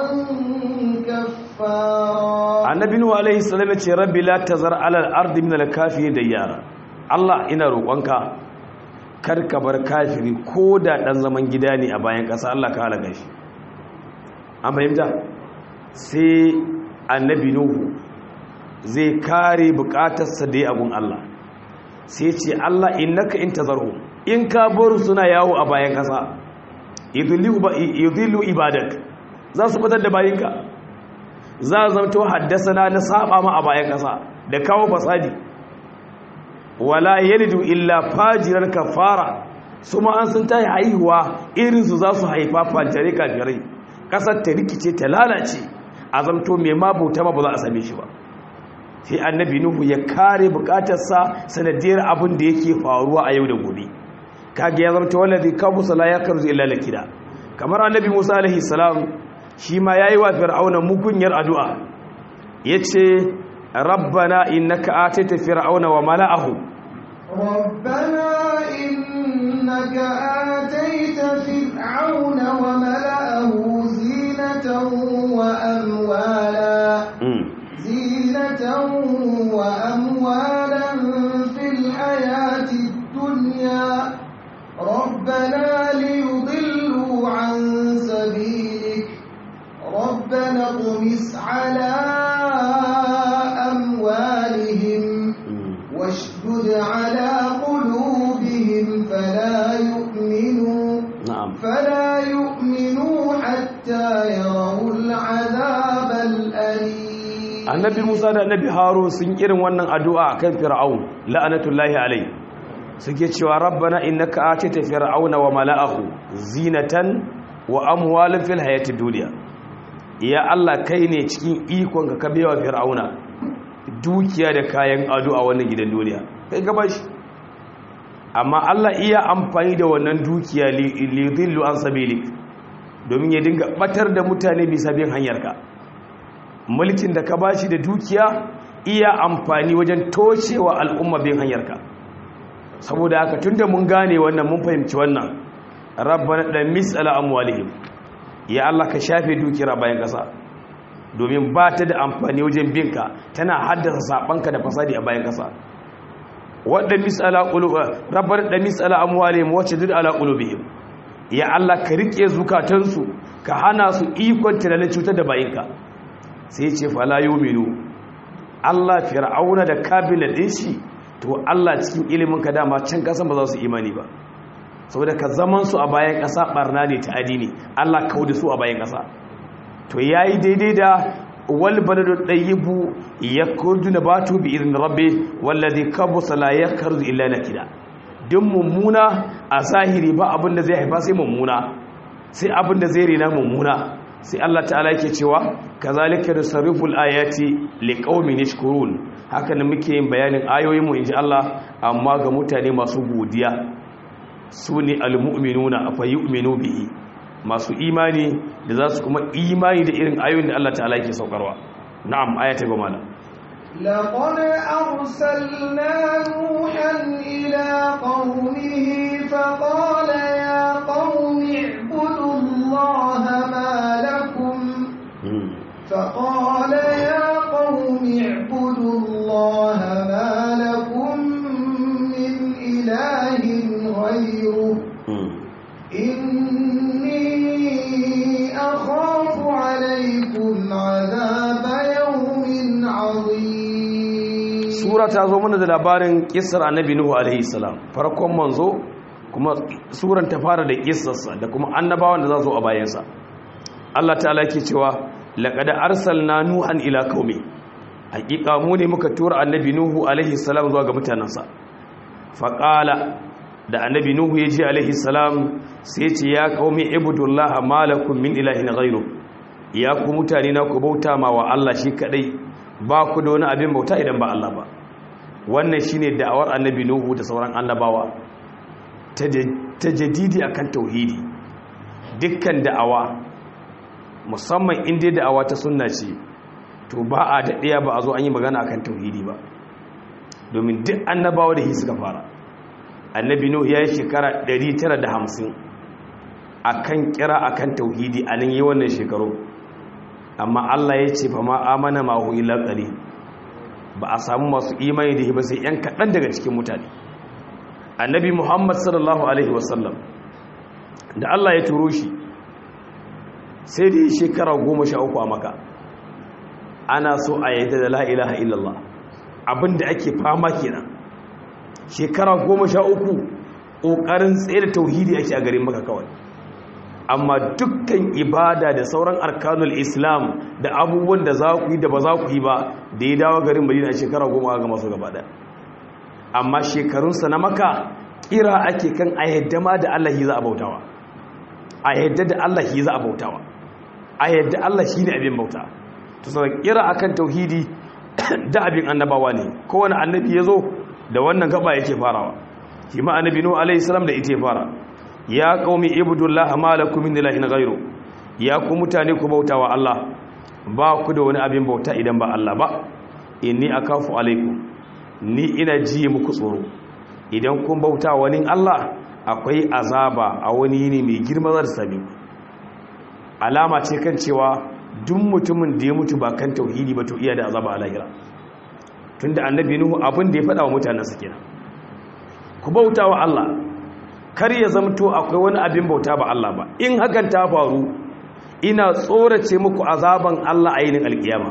كفارا annabi nuhu alaihi salam ya ce rabbi la tazar alal ardi min al-kafirin dayyara Allah ina roƙonka kar ka bar kafiri ko da dan zaman gida ne a bayan ƙasa Allah ka halaka shi an fahimta sai annabi nuhu zai kare bukatarsa da ya abun Allah sai ce Allah innaka in tazarhu in ka bar suna yawo a bayan kasa yudhillu ibadak za su fitar da bayinka za a zamto haddasana na saba ma a bayan kasa da kawo fasadi wala yalidu illa fajiran kafara su ma an sun tayi haihuwa irinsu za su haifa fajare kafirai kasar ta rikice ta lalace a zamto mai mabuta ma ba za a same shi ba sai annabi nuhu ya kare bukatarsa sanadiyar abin da yake faruwa a yau da gobe kage ya zamto wallazi kabusa la yakarzu illa lakida kamar annabi musa alaihi salam shi ma yayi wa fir'auna mugunyar addu'a yace rabbana innaka atayta fir'auna wa mala'ahu ربنا إنك آتيت فرعون وملأه زينة وأموالا زينة وأموالا في الحياة الدنيا ربنا ليضلوا عن سبيلك ربنا اطمس على أموالهم واشدد على قلوبهم فلا يؤمنوا na'am فلا يؤمنوا حتى يروا العذاب الأليم annabi musa da annabi harun sun irin wannan addu'a akan fir'aun la'anatullahi alai suke cewa rabbana innaka atita fir'auna wa mala'ahu zinatan wa amwalan fil hayatid dunya ya allah kai ne cikin ikon ka kabewa fir'auna dukiya da kayan ado a wannan gidan duniya kai gaba shi amma allah iya amfani da wannan dukiya li dhillu an sabilik domin ya dinga batar da mutane bisa bin hanyarka mulkin da ka bashi da dukiya iya amfani wajen toshewa al'umma bin hanyarka saboda haka tunda mun gane wannan mun fahimci wannan rabbana da misala amwalihim ya Allah ka shafe dukiyar bayan kasa domin ba ta da amfani wajen binka tana haddasa sabanka da fasadi a bayan kasa wadda misala qulub rabbana da misala amwalihim wacce dud ala qulubihim ya Allah ka rike zukatansu ka hana su ikon tunanin cutar da bayinka sai ce fala yuminu Allah fir'auna da kabinet din shi to Allah cikin ilimin ka dama can kasan ba za su imani ba saboda ka zaman su a bayan kasa barna ne ta adini Allah kauda su a bayan kasa to yayi daidai da wal baladu tayyibu yakurdu nabatu bi idin rabbi wallazi kabusa la yakarzu illa nakida duk mummuna a zahiri ba abin da zai haifa sai mummuna sai abin da zai rena mummuna sai Allah ta'ala yake cewa kazalika nusarriful ayati liqaumin yashkurun haka ne muke yin bayanin ayoyin mu inji Allah amma ga mutane masu godiya sune almu'minuna afa yu'minu bihi masu imani da za su kuma imani da irin ayoyin da Allah ta'ala yake saukarwa na'am ayata goma na لقد أرسلنا نوحا إلى قومه فقال يا قوم اعبدوا الله ما لكم فقال يا قوم اعبدوا الله ما لكم من إله غيره إني أخاف عليكم عذاب يوم عظيم sura ta zo mana da labarin kissar annabi nuhu alaihi salam farkon manzo kuma suran ta fara da kissarsa da kuma annabawan da za zo a bayansa Allah ta'ala yake cewa laqad arsalna nuhan ila qaumi hakika mu ne muka tura annabi nuhu alaihi salam zuwa ga mutanansa faqala da annabi nuhu ya ji alaihi salam sai ce ya qaumi ibudullaha malakum min ilahin ghairu ya ku mutane na ku bauta ma wa Allah shi kadai ba ku da wani abin bauta idan ba Allah ba wannan shine da'awar annabi nuhu da sauran annabawa ta jadidi akan tauhidi dukkan da'awa musamman inda da'awa ta sunna ce to ba a daɗaya ba a zo an yi magana akan tauhidi ba domin duk annabawa da shi suka fara annabi nuhu ya yi shekara 950 akan kira akan tauhidi a nan yi wannan shekaru amma Allah ya ce fa ma amana ma hu illa qali ba a samu masu imani da ba sai yan kaɗan daga cikin mutane annabi Muhammad sallallahu alaihi wasallam da Allah ya turo shi sai da shekara goma sha uku a maka ana so a yadda da la ilaha illallah abinda ake fama kenan shekara goma sha uku ƙoƙarin tsaye da tauhidi ake a garin maka kawai amma dukkan ibada da sauran arkanul islam da abubuwan da za ku yi da ba za ku yi ba da ya dawo garin madina a shekara goma ga masu gaba ɗaya amma shekarunsa na maka kira ake kan a yadda ma da allah za a bautawa a yadda da allah za a bautawa a yadda allah shi ne abin bauta to sai kira akan tauhidi da abin annabawa ne kowane annabi ya zo da wannan gaba yake farawa shi ma annabi nuhu alaihi salam da ita fara ya qaumi ibudullah ma lakum min ilahin ghairu ya ku mutane ku bautawa Allah ba ku da wani abin bauta idan ba Allah ba inni akafu alaikum ni ina ji muku tsoro idan kun bauta wani Allah akwai azaba a wani yini mai girma zar sami alama ce kan cewa duk mutumin da ya mutu ba kan tauhidi ba to iya da azaba a lahira tunda annabi nuhu abin da ya faɗa wa mutanen su kenan ku bauta wa Allah kar ya zamto akwai wani abin bauta ba Allah ba in hakan ta faru ina tsorace muku azaban Allah a yinin alkiyama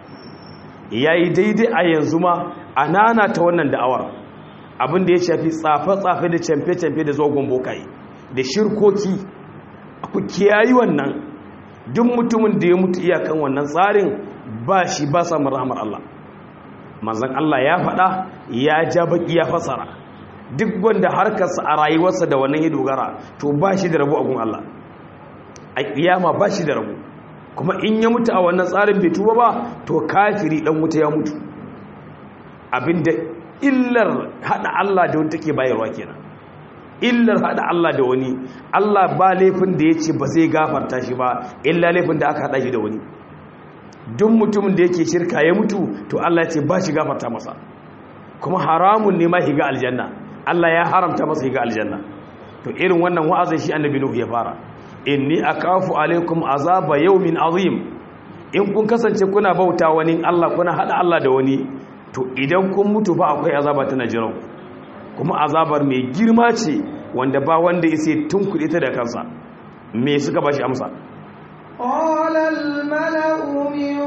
yayi daidai a yanzu ma anana ta wannan da'awar abin da ya shafi tsafe-tsafe da camfe-camfe da zogon bokaye da shirkoki ku kiyayi wannan duk mutumin da ya mutu iyakan wannan tsarin ba shi ba samun rahmar Allah manzan Allah ya faɗa ya ja baki ya fasara duk wanda harkarsa a rayuwarsa da wannan ya dogara to ba shi da rabu a gun Allah a kiyama ba shi da rabu kuma in ya mutu a wannan tsarin bai tuba ba to kafiri dan wuta ya mutu abinda illar hada Allah da wani take bayarwa kenan illar hada Allah da wani Allah ba laifin da ya ce ba zai gafarta shi ba illa laifin da aka hada shi da wani duk mutumin da yake shirka ya mutu to Allah ya ce ba shi gafarta masa kuma haramun ne ma higa aljanna Allah ya haramta masa higa aljanna to irin wannan wa'azin shi annabi Nuhu ya fara inni akafu alaikum azaba yawmin azim in kun kasance kuna bauta wani Allah kuna hada Allah da wani to idan kun mutu ba akwai azaba tana jiran kuma azabar mai girma ce wanda ba wanda ya tun kuɗi ta da kansa me suka ba shi amsa قال الملأ من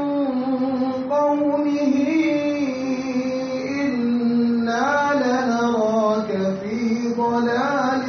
قومه إنا لنراك في ضلال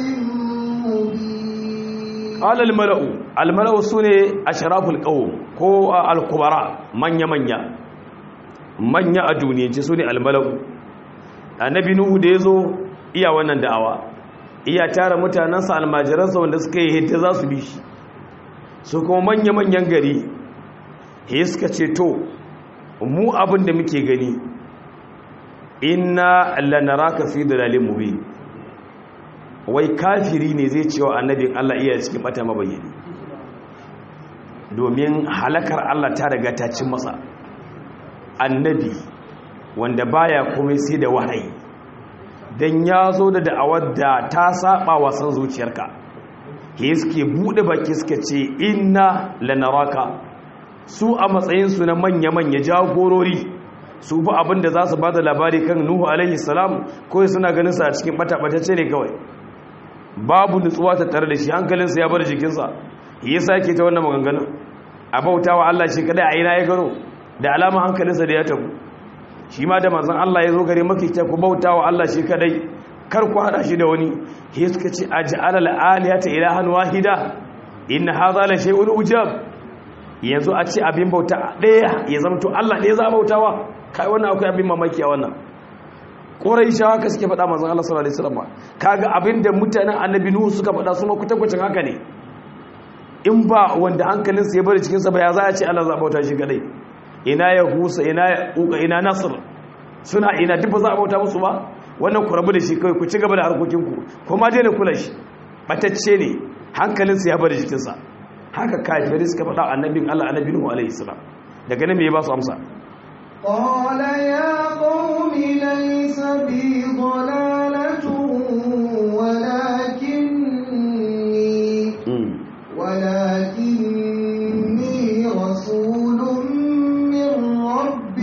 مبين قال الملأ الملأ سune ashraful qawm ko al-kubara manya manya manya a duniyance sune al-mala'u annabi nuhu da yazo iya wannan da'awa iya tara mutanansa almajiransa wanda suka yi hidda za su bi shi su kuma manya-manyan gari he suka ce to mu abin da muke gani inna lanaraka fi dalalin mubin wai kafiri ne zai cewa annabin Allah iya cikin bata mabayyani domin halakar Allah ta daga ta cin masa annabi wanda baya komai sai da wahayi dan ya zo da da'awar da ta saba wa san zuciyarka ke suke bude baki suka ce inna lanaraka su a matsayinsu na manya-manya jagorori su ba abin da za su ba da labari kan nuhu alaihi salam kawai suna ganin sa a cikin bata-batacce ne kawai babu nutsuwa ta tare da shi hankalinsa ya bar jikinsa ya sake ta wannan maganganun a bauta wa Allah shi kadai a ina ya gano da alama hankalinsa da ya tabu shi ma da manzon Allah ya zo gare maki ta ku bauta wa Allah shi kadai kar ku hada shi da wani he suka ce aj'ala al-alihata ilahan wahida in hadha la shay'un ujab yanzu a ce abin bauta daya ya zamto Allah ɗaya za bautawa kai wannan akwai abin mamaki a wannan Quraishawa ka suke faɗa manzon Allah sallallahu alaihi wasallam kaga abinda mutanen Annabi Nuhu suka faɗa su ma kutankucin haka ne in ba wanda hankalinsa ya bari cikin sa ba ya za a ce Allah za bauta shi kadai ina ya husa ina ya uka ina nasr suna ina duk ba za a bauta musu ba wannan ku rabu da shi kawai ku ci gaba da harkokinku kuma daina kula shi batacce ne hankalinsa ya bari jikinsa haka kafirai suka faɗa annabin Allah annabi Nuhu alaihi salam daga nan me ya ba su amsa قال يا قوم ليس بي ضلالة ولكني ولكني رسول من رب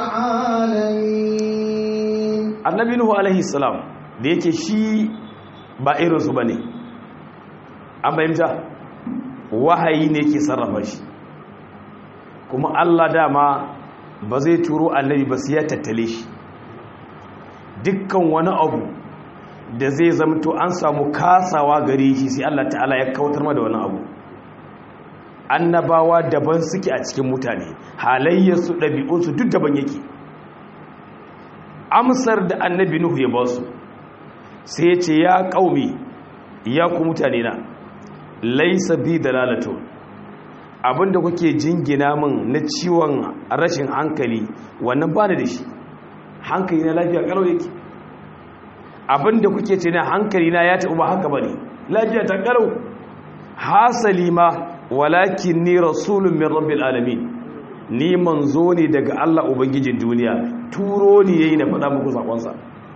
العالمين annabi Nuhu alaihi salam da yake shi ba irinsu ba ne an fahimta wahayi ne ke sarrafa shi kuma Allah dama ba zai turo annabi ba sai ya tattale shi dukkan wani abu da zai zamto an samu kasawa gare shi sai Allah ta'ala ya kautar da wani abu annabawa daban suke a cikin mutane halayyarsu ɗabi'unsu duk daban yake amsar da annabi nuhu ya ba su sai ya ce ya ƙaumi ya ku mutane na laisa bi dalalatu abinda kuke jingina min na ciwon rashin hankali wannan ba da shi hankali na lafiya kalau yake abinda kuke ce na hankali na ya taɓa ba haka ba ne lafiya ta kalau hasali ma walakin ni rasulun min rabbil alamin ni manzo ne daga Allah ubangijin duniya turo ni yayi na faɗa muku sakonsa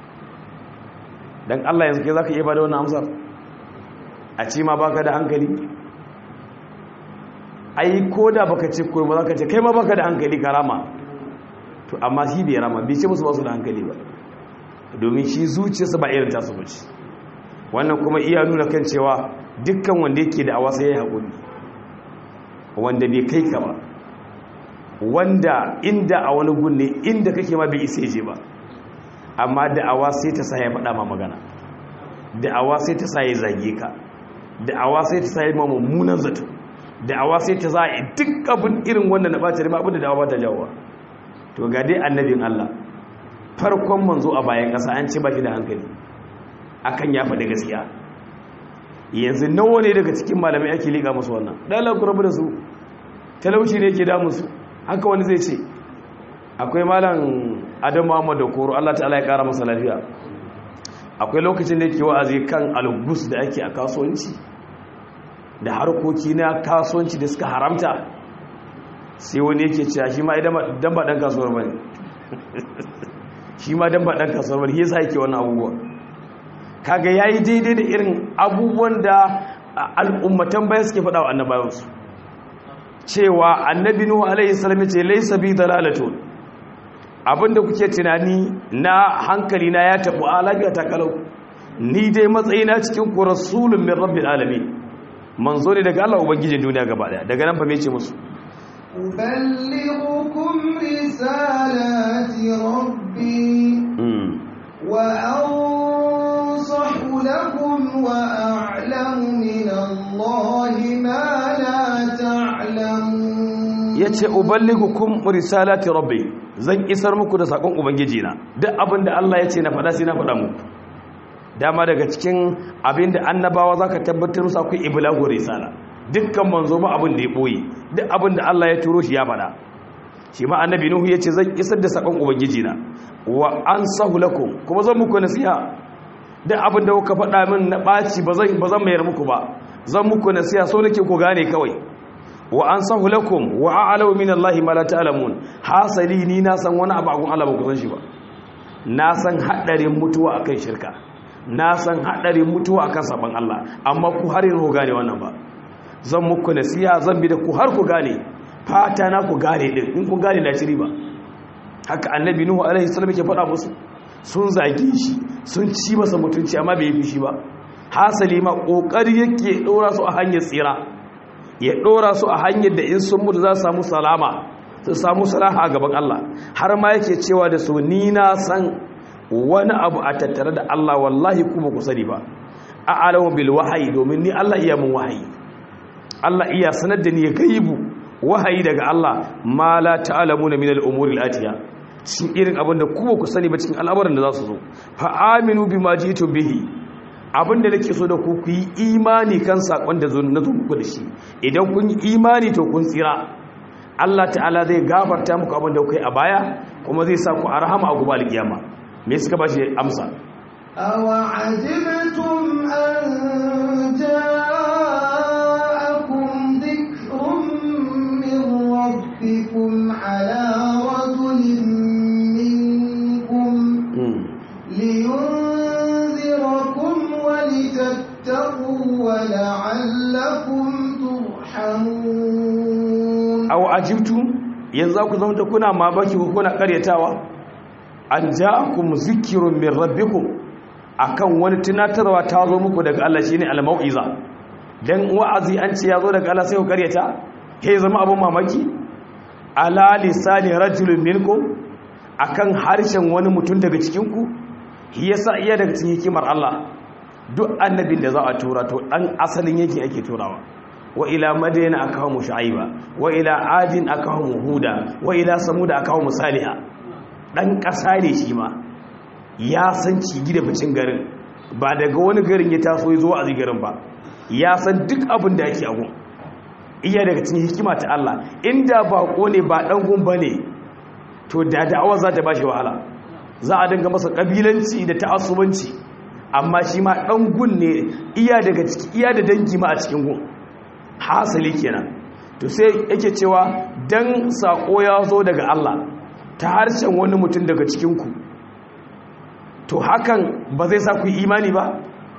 dan Allah yanzu kai zaka iya bada wannan amsar a ce ma baka da hankali ai koda baka ce ko ba zaka ce kai ma baka da hankali karama to amma shi bai rama bai ce musu ba su da hankali ba domin shi zuciyarsa ba irin tasu bace wannan kuma iya nuna kan cewa dukkan wanda yake da awa sai ya haƙuri wanda bai kai ka ba wanda inda a wani gunne inda kake ma bai isa je ba amma da'awa sai ta sa ya faɗa ma magana da'awa sai ta sa ya zage ka da'awa sai ta sa ya ma mummunan zato da'awa sai ta sa ya duk abin irin wanda na ɓata rima abin da da'awa ta jawo to ga dai annabin Allah farkon manzo a bayan ƙasa an ce ba shi da hankali akan ya faɗi gaskiya yanzu nawa ne daga cikin malamai ake liƙa musu wannan ɗalar kurabu da su talauci ne ke damu su haka wani zai ce akwai malam adam muhammad da koro allah ta'ala ya ƙara masa lafiya akwai lokacin da yake wa'azi kan algus da ake a kasuwanci da harkoki na kasuwanci da suka haramta sai wani yake cewa shi ma idan ba ɗan kasuwar ba ne shi ma dan ba ɗan kasuwar ba ne yasa yake wannan abubuwa kaga yayi daidai da irin abubuwan da al'ummatan bayan suke faɗa wa annabawansu cewa annabi nuhu alaihi salam ce laysa bi dalalatun abinda kuke tunani na hankali na ya tabu a lafiya ta kalau ni dai matsayina cikin ku rasulun min rabbil alamin manzo ne daga Allah ubangijin duniya gaba daya daga nan fa me ce musu أبلغكم رسالات ربي وأنصح لكم وأعلم من الله ما لا تعلمون yace uballigukum risalati rabbi zan isar muku da sakon ubangiji na duk abin da Allah yace na faɗa sai na faɗa muku dama daga cikin abin da annabawa zaka tabbatar musu akwai iblagu risala dukkan manzo ba abin da ya boye duk abin da Allah ya turo shi ya faɗa shi ma annabi nuhu yace zan isar da sakon ubangiji na wa ansahu lakum kuma zan muku nasiha duk abin da kuka faɗa min na ɓaci ba zan ba zan mayar muku ba zan muku nasiha so nake ku gane kawai wa ansahu lakum wa a'lamu min Allahi ma la ta'lamun hasali ni na san wani abu agun Allah ba ku san shi ba na san hadarin mutuwa akan shirka na san hadarin mutuwa akan saban Allah amma ku har yanzu gane wannan ba zan muku nasiha zan bi da ku har ku gane fata na ku gane din in ku gane na shiri ba haka annabi nuhu alaihi salam yake faɗa musu sun zage shi sun ci masa mutunci amma bai yi fushi ba hasali ma kokari yake dora su a hanyar tsira ya dora su a hanyar da in sun mutu za su samu salama su samu salaha a gaban Allah har ma yake cewa da su ni na san wani abu a tattare da Allah wallahi kuma ku sani ba a alamu bil wahayi domin ni Allah iya mun wahayi Allah iya sanar da ni ya gaibu wahayi daga Allah ma la ta'lamuna min al-umuri al-atiya cikin irin abin da kuma ku sani ba cikin al'amuran da za su zo fa aminu bima jitu bihi abin da nake so da ku ku yi imani kan sakon da na zo muku da shi idan kun yi imani to kun tsira Allah ta'ala zai gafarta muku abin da kuka yi a baya kuma zai sa ku a rahama a gobe alkiyama me suka bashi amsa aw ajibtum an ja'akum dhikrun min rabbikum ala rajulin minkum liyunzirakum wa litattaqu wa la'allakum turhamun aw ajibtum yanzu ku zama kuna mabaki ko kuna karyatawa an ja'akum zikrun min rabbikum akan wani tunatarwa ta zo muku daga Allah shine al-mau'iza dan wa'azi an ce ya zo daga Allah sai ku karyata kai zama abun mamaki ala lisani rajulun minkum akan harshen wani mutum daga cikinku yasa iya daga cikin hikimar Allah duk annabin da za a tura to dan asalin yake ake turawa wa ila madayna akahu shu'aiba wa ila adin akahu huda wa ila samud akahu salihah dan kasa ne shi ma ya san cigi da bicin garin ba daga wani garin ya taso ya zo a garin ba ya san duk abin da yake agun iya daga cikin hikima ta Allah inda bako ne ba dan gun bane to da da'awa za ta bashi wahala za a dinga masa kabilanci da ta'assubanci amma shi ma dan gun ne iya daga ciki iya da dangi ma a cikin gun hasali kenan to sai yake cewa dan sako ya zo daga Allah ta harshen wani mutum daga cikin ku to hakan ba zai sa ku yi imani ba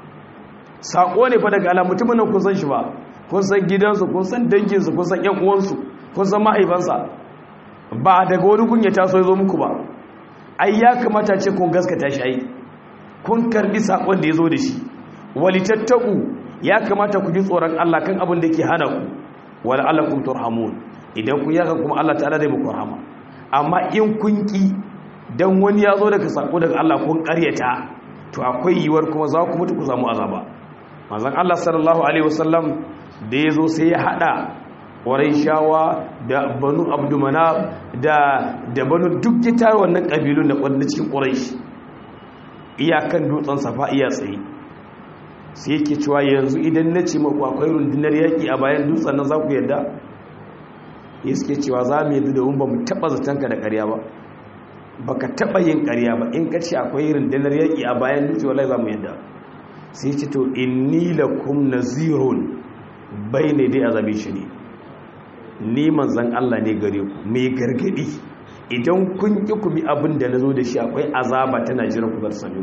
sako ne fa daga Allah mutumin nan kun san shi ba kun san gidansu kun san danginsu kun san ƴan uwansu kun san mahaifansa ba daga wani kun ya taso ya zo muku ba ai ya kamata ce kun gaskata shi ai kun karbi sakon da ya zo da shi walitattaku ya kamata ku ji tsoron Allah kan abin da ke hana ku wala alakum turhamun idan kun yaka kuma Allah ta'ala zai muku rahama amma in kun ki dan wani ya zo daga sako daga Allah kun karyata to akwai yiwuwar kuma za ku mutu ku samu azaba manzon Allah sallallahu alaihi wasallam da ya zo sai ya hada shawa da banu abdumana da da banu duk ya tara wannan kabilun da kwadda cikin quraish iyakan dutsen safa iya tsaye sai yake cewa yanzu idan na ce maku akwai rundunar yaƙi a bayan dutsen nan za ku yadda ya suke cewa za mu yadda domin ba mu taɓa zatonka da ƙarya ba ba ka taɓa yin ƙarya ba in ka ce akwai rundunar yaƙi a bayan dutse wallahi za mu yadda sai ce to inni lakum nazirun bai ne dai azabi shi ne ni manzan Allah ne gare ku mai gargadi idan kun ki ku bi abin da na zo da shi akwai azaba tana jiran ku garsami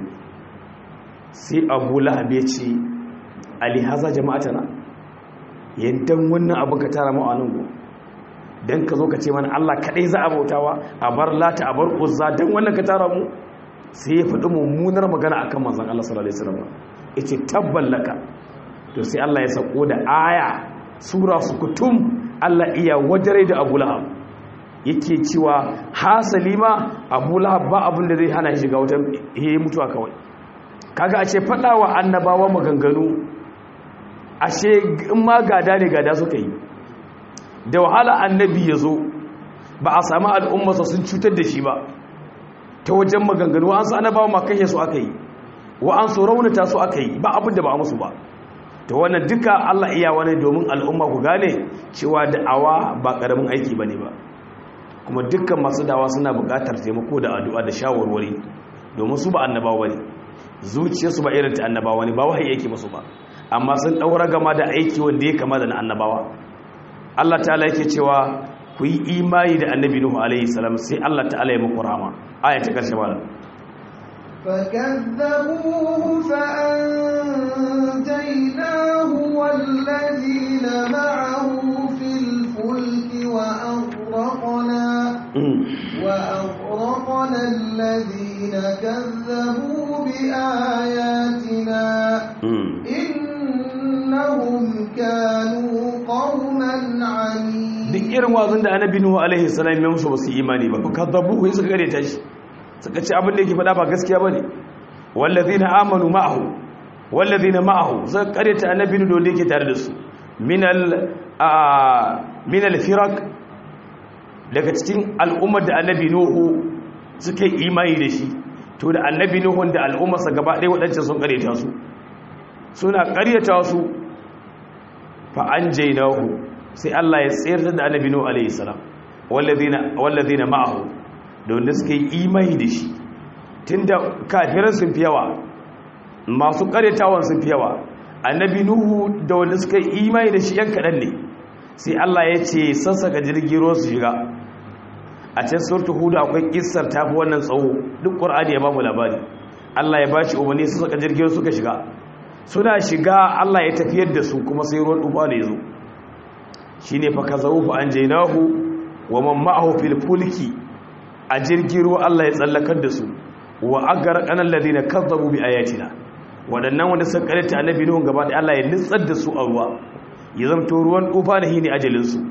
sai abu lahab ya ce alihaza jama'atana yadda wannan abin ka tara ma'anin go don ka zo ka ce mana Allah kaɗai za a bautawa a bar lata a bar uzza don wannan ka tara mu sai ya faɗi mummunar magana akan manzan Allah sallallahu alaihi wasallam ya ce tabballaka to sai Allah ya sako da aya sura su kutum Allah iya wajare da Abu Lahab yake cewa hasali ma Abu Lahab ba abin da zai hana shi shiga wata he mutuwa kawai kaga a ce wa annabawa maganganu ashe in ma gada ne gada suka yi da wahala annabi ya zo ba a sami al'ummarsa sun cutar da shi ba ta wajen maganganu an sa annabawa ma kashe su aka yi wa an so raunata su aka yi ba abin da ba a musu ba ta wannan duka Allah iya wani domin al'umma ku gane cewa da'awa ba ƙaramin aiki ba ne ba kuma dukkan masu dawa suna buƙatar taimako da addu'a da shawarwari domin su ba annabawa ne zuciyarsu ba irin ta annabawa ne ba wahayi yake musu ba amma sun ɗaura gama da aiki wanda ya kama da na annabawa Allah ta'ala yake cewa ku yi imani da annabi Nuhu alaihi salam sai Allah ta'ala ya muku rahama aya ta karshe malam فكذبوه فأنجيناه والذين معه في الفلك وأغرقنا وأغرقنا الذين كذبوا بآياتنا إنهم كانوا قوما عنيد duk irin wazin da annabi Nuhu alaihi salam ya musu basu imani ba fakadabuhu suka gare ta shi suka ce abin da yake faɗa ba gaskiya bane wallazina amanu ma'ahu wallazina ma'ahu suka kare ta annabi Nuhu da yake tare da su minal minal firaq daga cikin al'ummar da annabi Nuhu suka yi imani da shi to da annabi Nuhu da al'ummarsa gaba ɗaya waɗancan sun kare ta su suna ƙaryata su fa anjaynahu sai Allah ya tsayar da annabi Nuhu alayhi salam walladhina walladhina ma'ahu da wanda suka yi imani da shi tunda kafiran sun fi yawa masu ƙaryatawan sun fi yawa annabi Nuhu da wanda suka yi imani da shi yan kaɗan ne sai Allah ya ce sassaka jirgin ruwa su shiga a can surtu hudu akwai kissar tafi wannan tsawo duk ƙur'ani ya ba mu labari Allah ya bashi umarni su saka jirgin suka shiga suna shiga Allah ya tafiyar da su kuma sai ruwan duba da ya zo shi ne faka zaufu an jainahu wa man ma'ahu fil fulki a jirgin ruwa Allah ya tsallakar da su wa agar kanan ladina kazzabu bi ayatina waɗannan wanda suka karanta annabi nuhun gaba da Allah ya nitsar da su a ruwa ya zamto ruwan dufa da hini ajalin su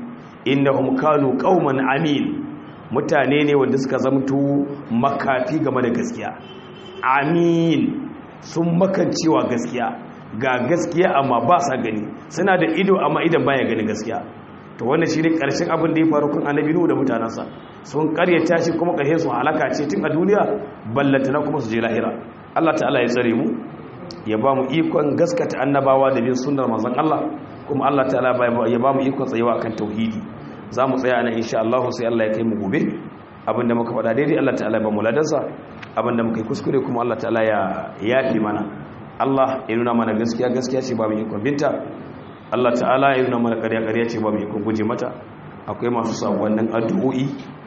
innahum kanu qauman amin mutane ne wanda suka zamto makafi game da gaskiya amin sun makancewa gaskiya ga gaskiya amma ba sa gani suna da ido amma idan baya gani gaskiya to wannan shi ne ƙarshen abin da ya faru kan annabi nuhu da mutanensa sun karyata shi kuma ƙarshen su halaka ce tun a duniya ballantana kuma su je lahira Allah ta'ala ya tsare mu ya ba mu ikon gaskata annabawa da bin sunnar manzon Allah kuma Allah ta'ala ya ba mu ikon tsayawa kan tauhidi za mu tsaya nan insha Allah sai Allah ya kai mu gobe abinda muka faɗa daidai Allah ta'ala ya ba mu ladansa abinda muka yi kuskure kuma Allah ta'ala ya yafi mana Allah ya nuna mana gaskiya gaskiya ce ba mu ikon binta Allah ta'ala ya nuna mana ƙarya ƙarya ce ba mu ikon guje mata akwai masu sakonnin addu'o'i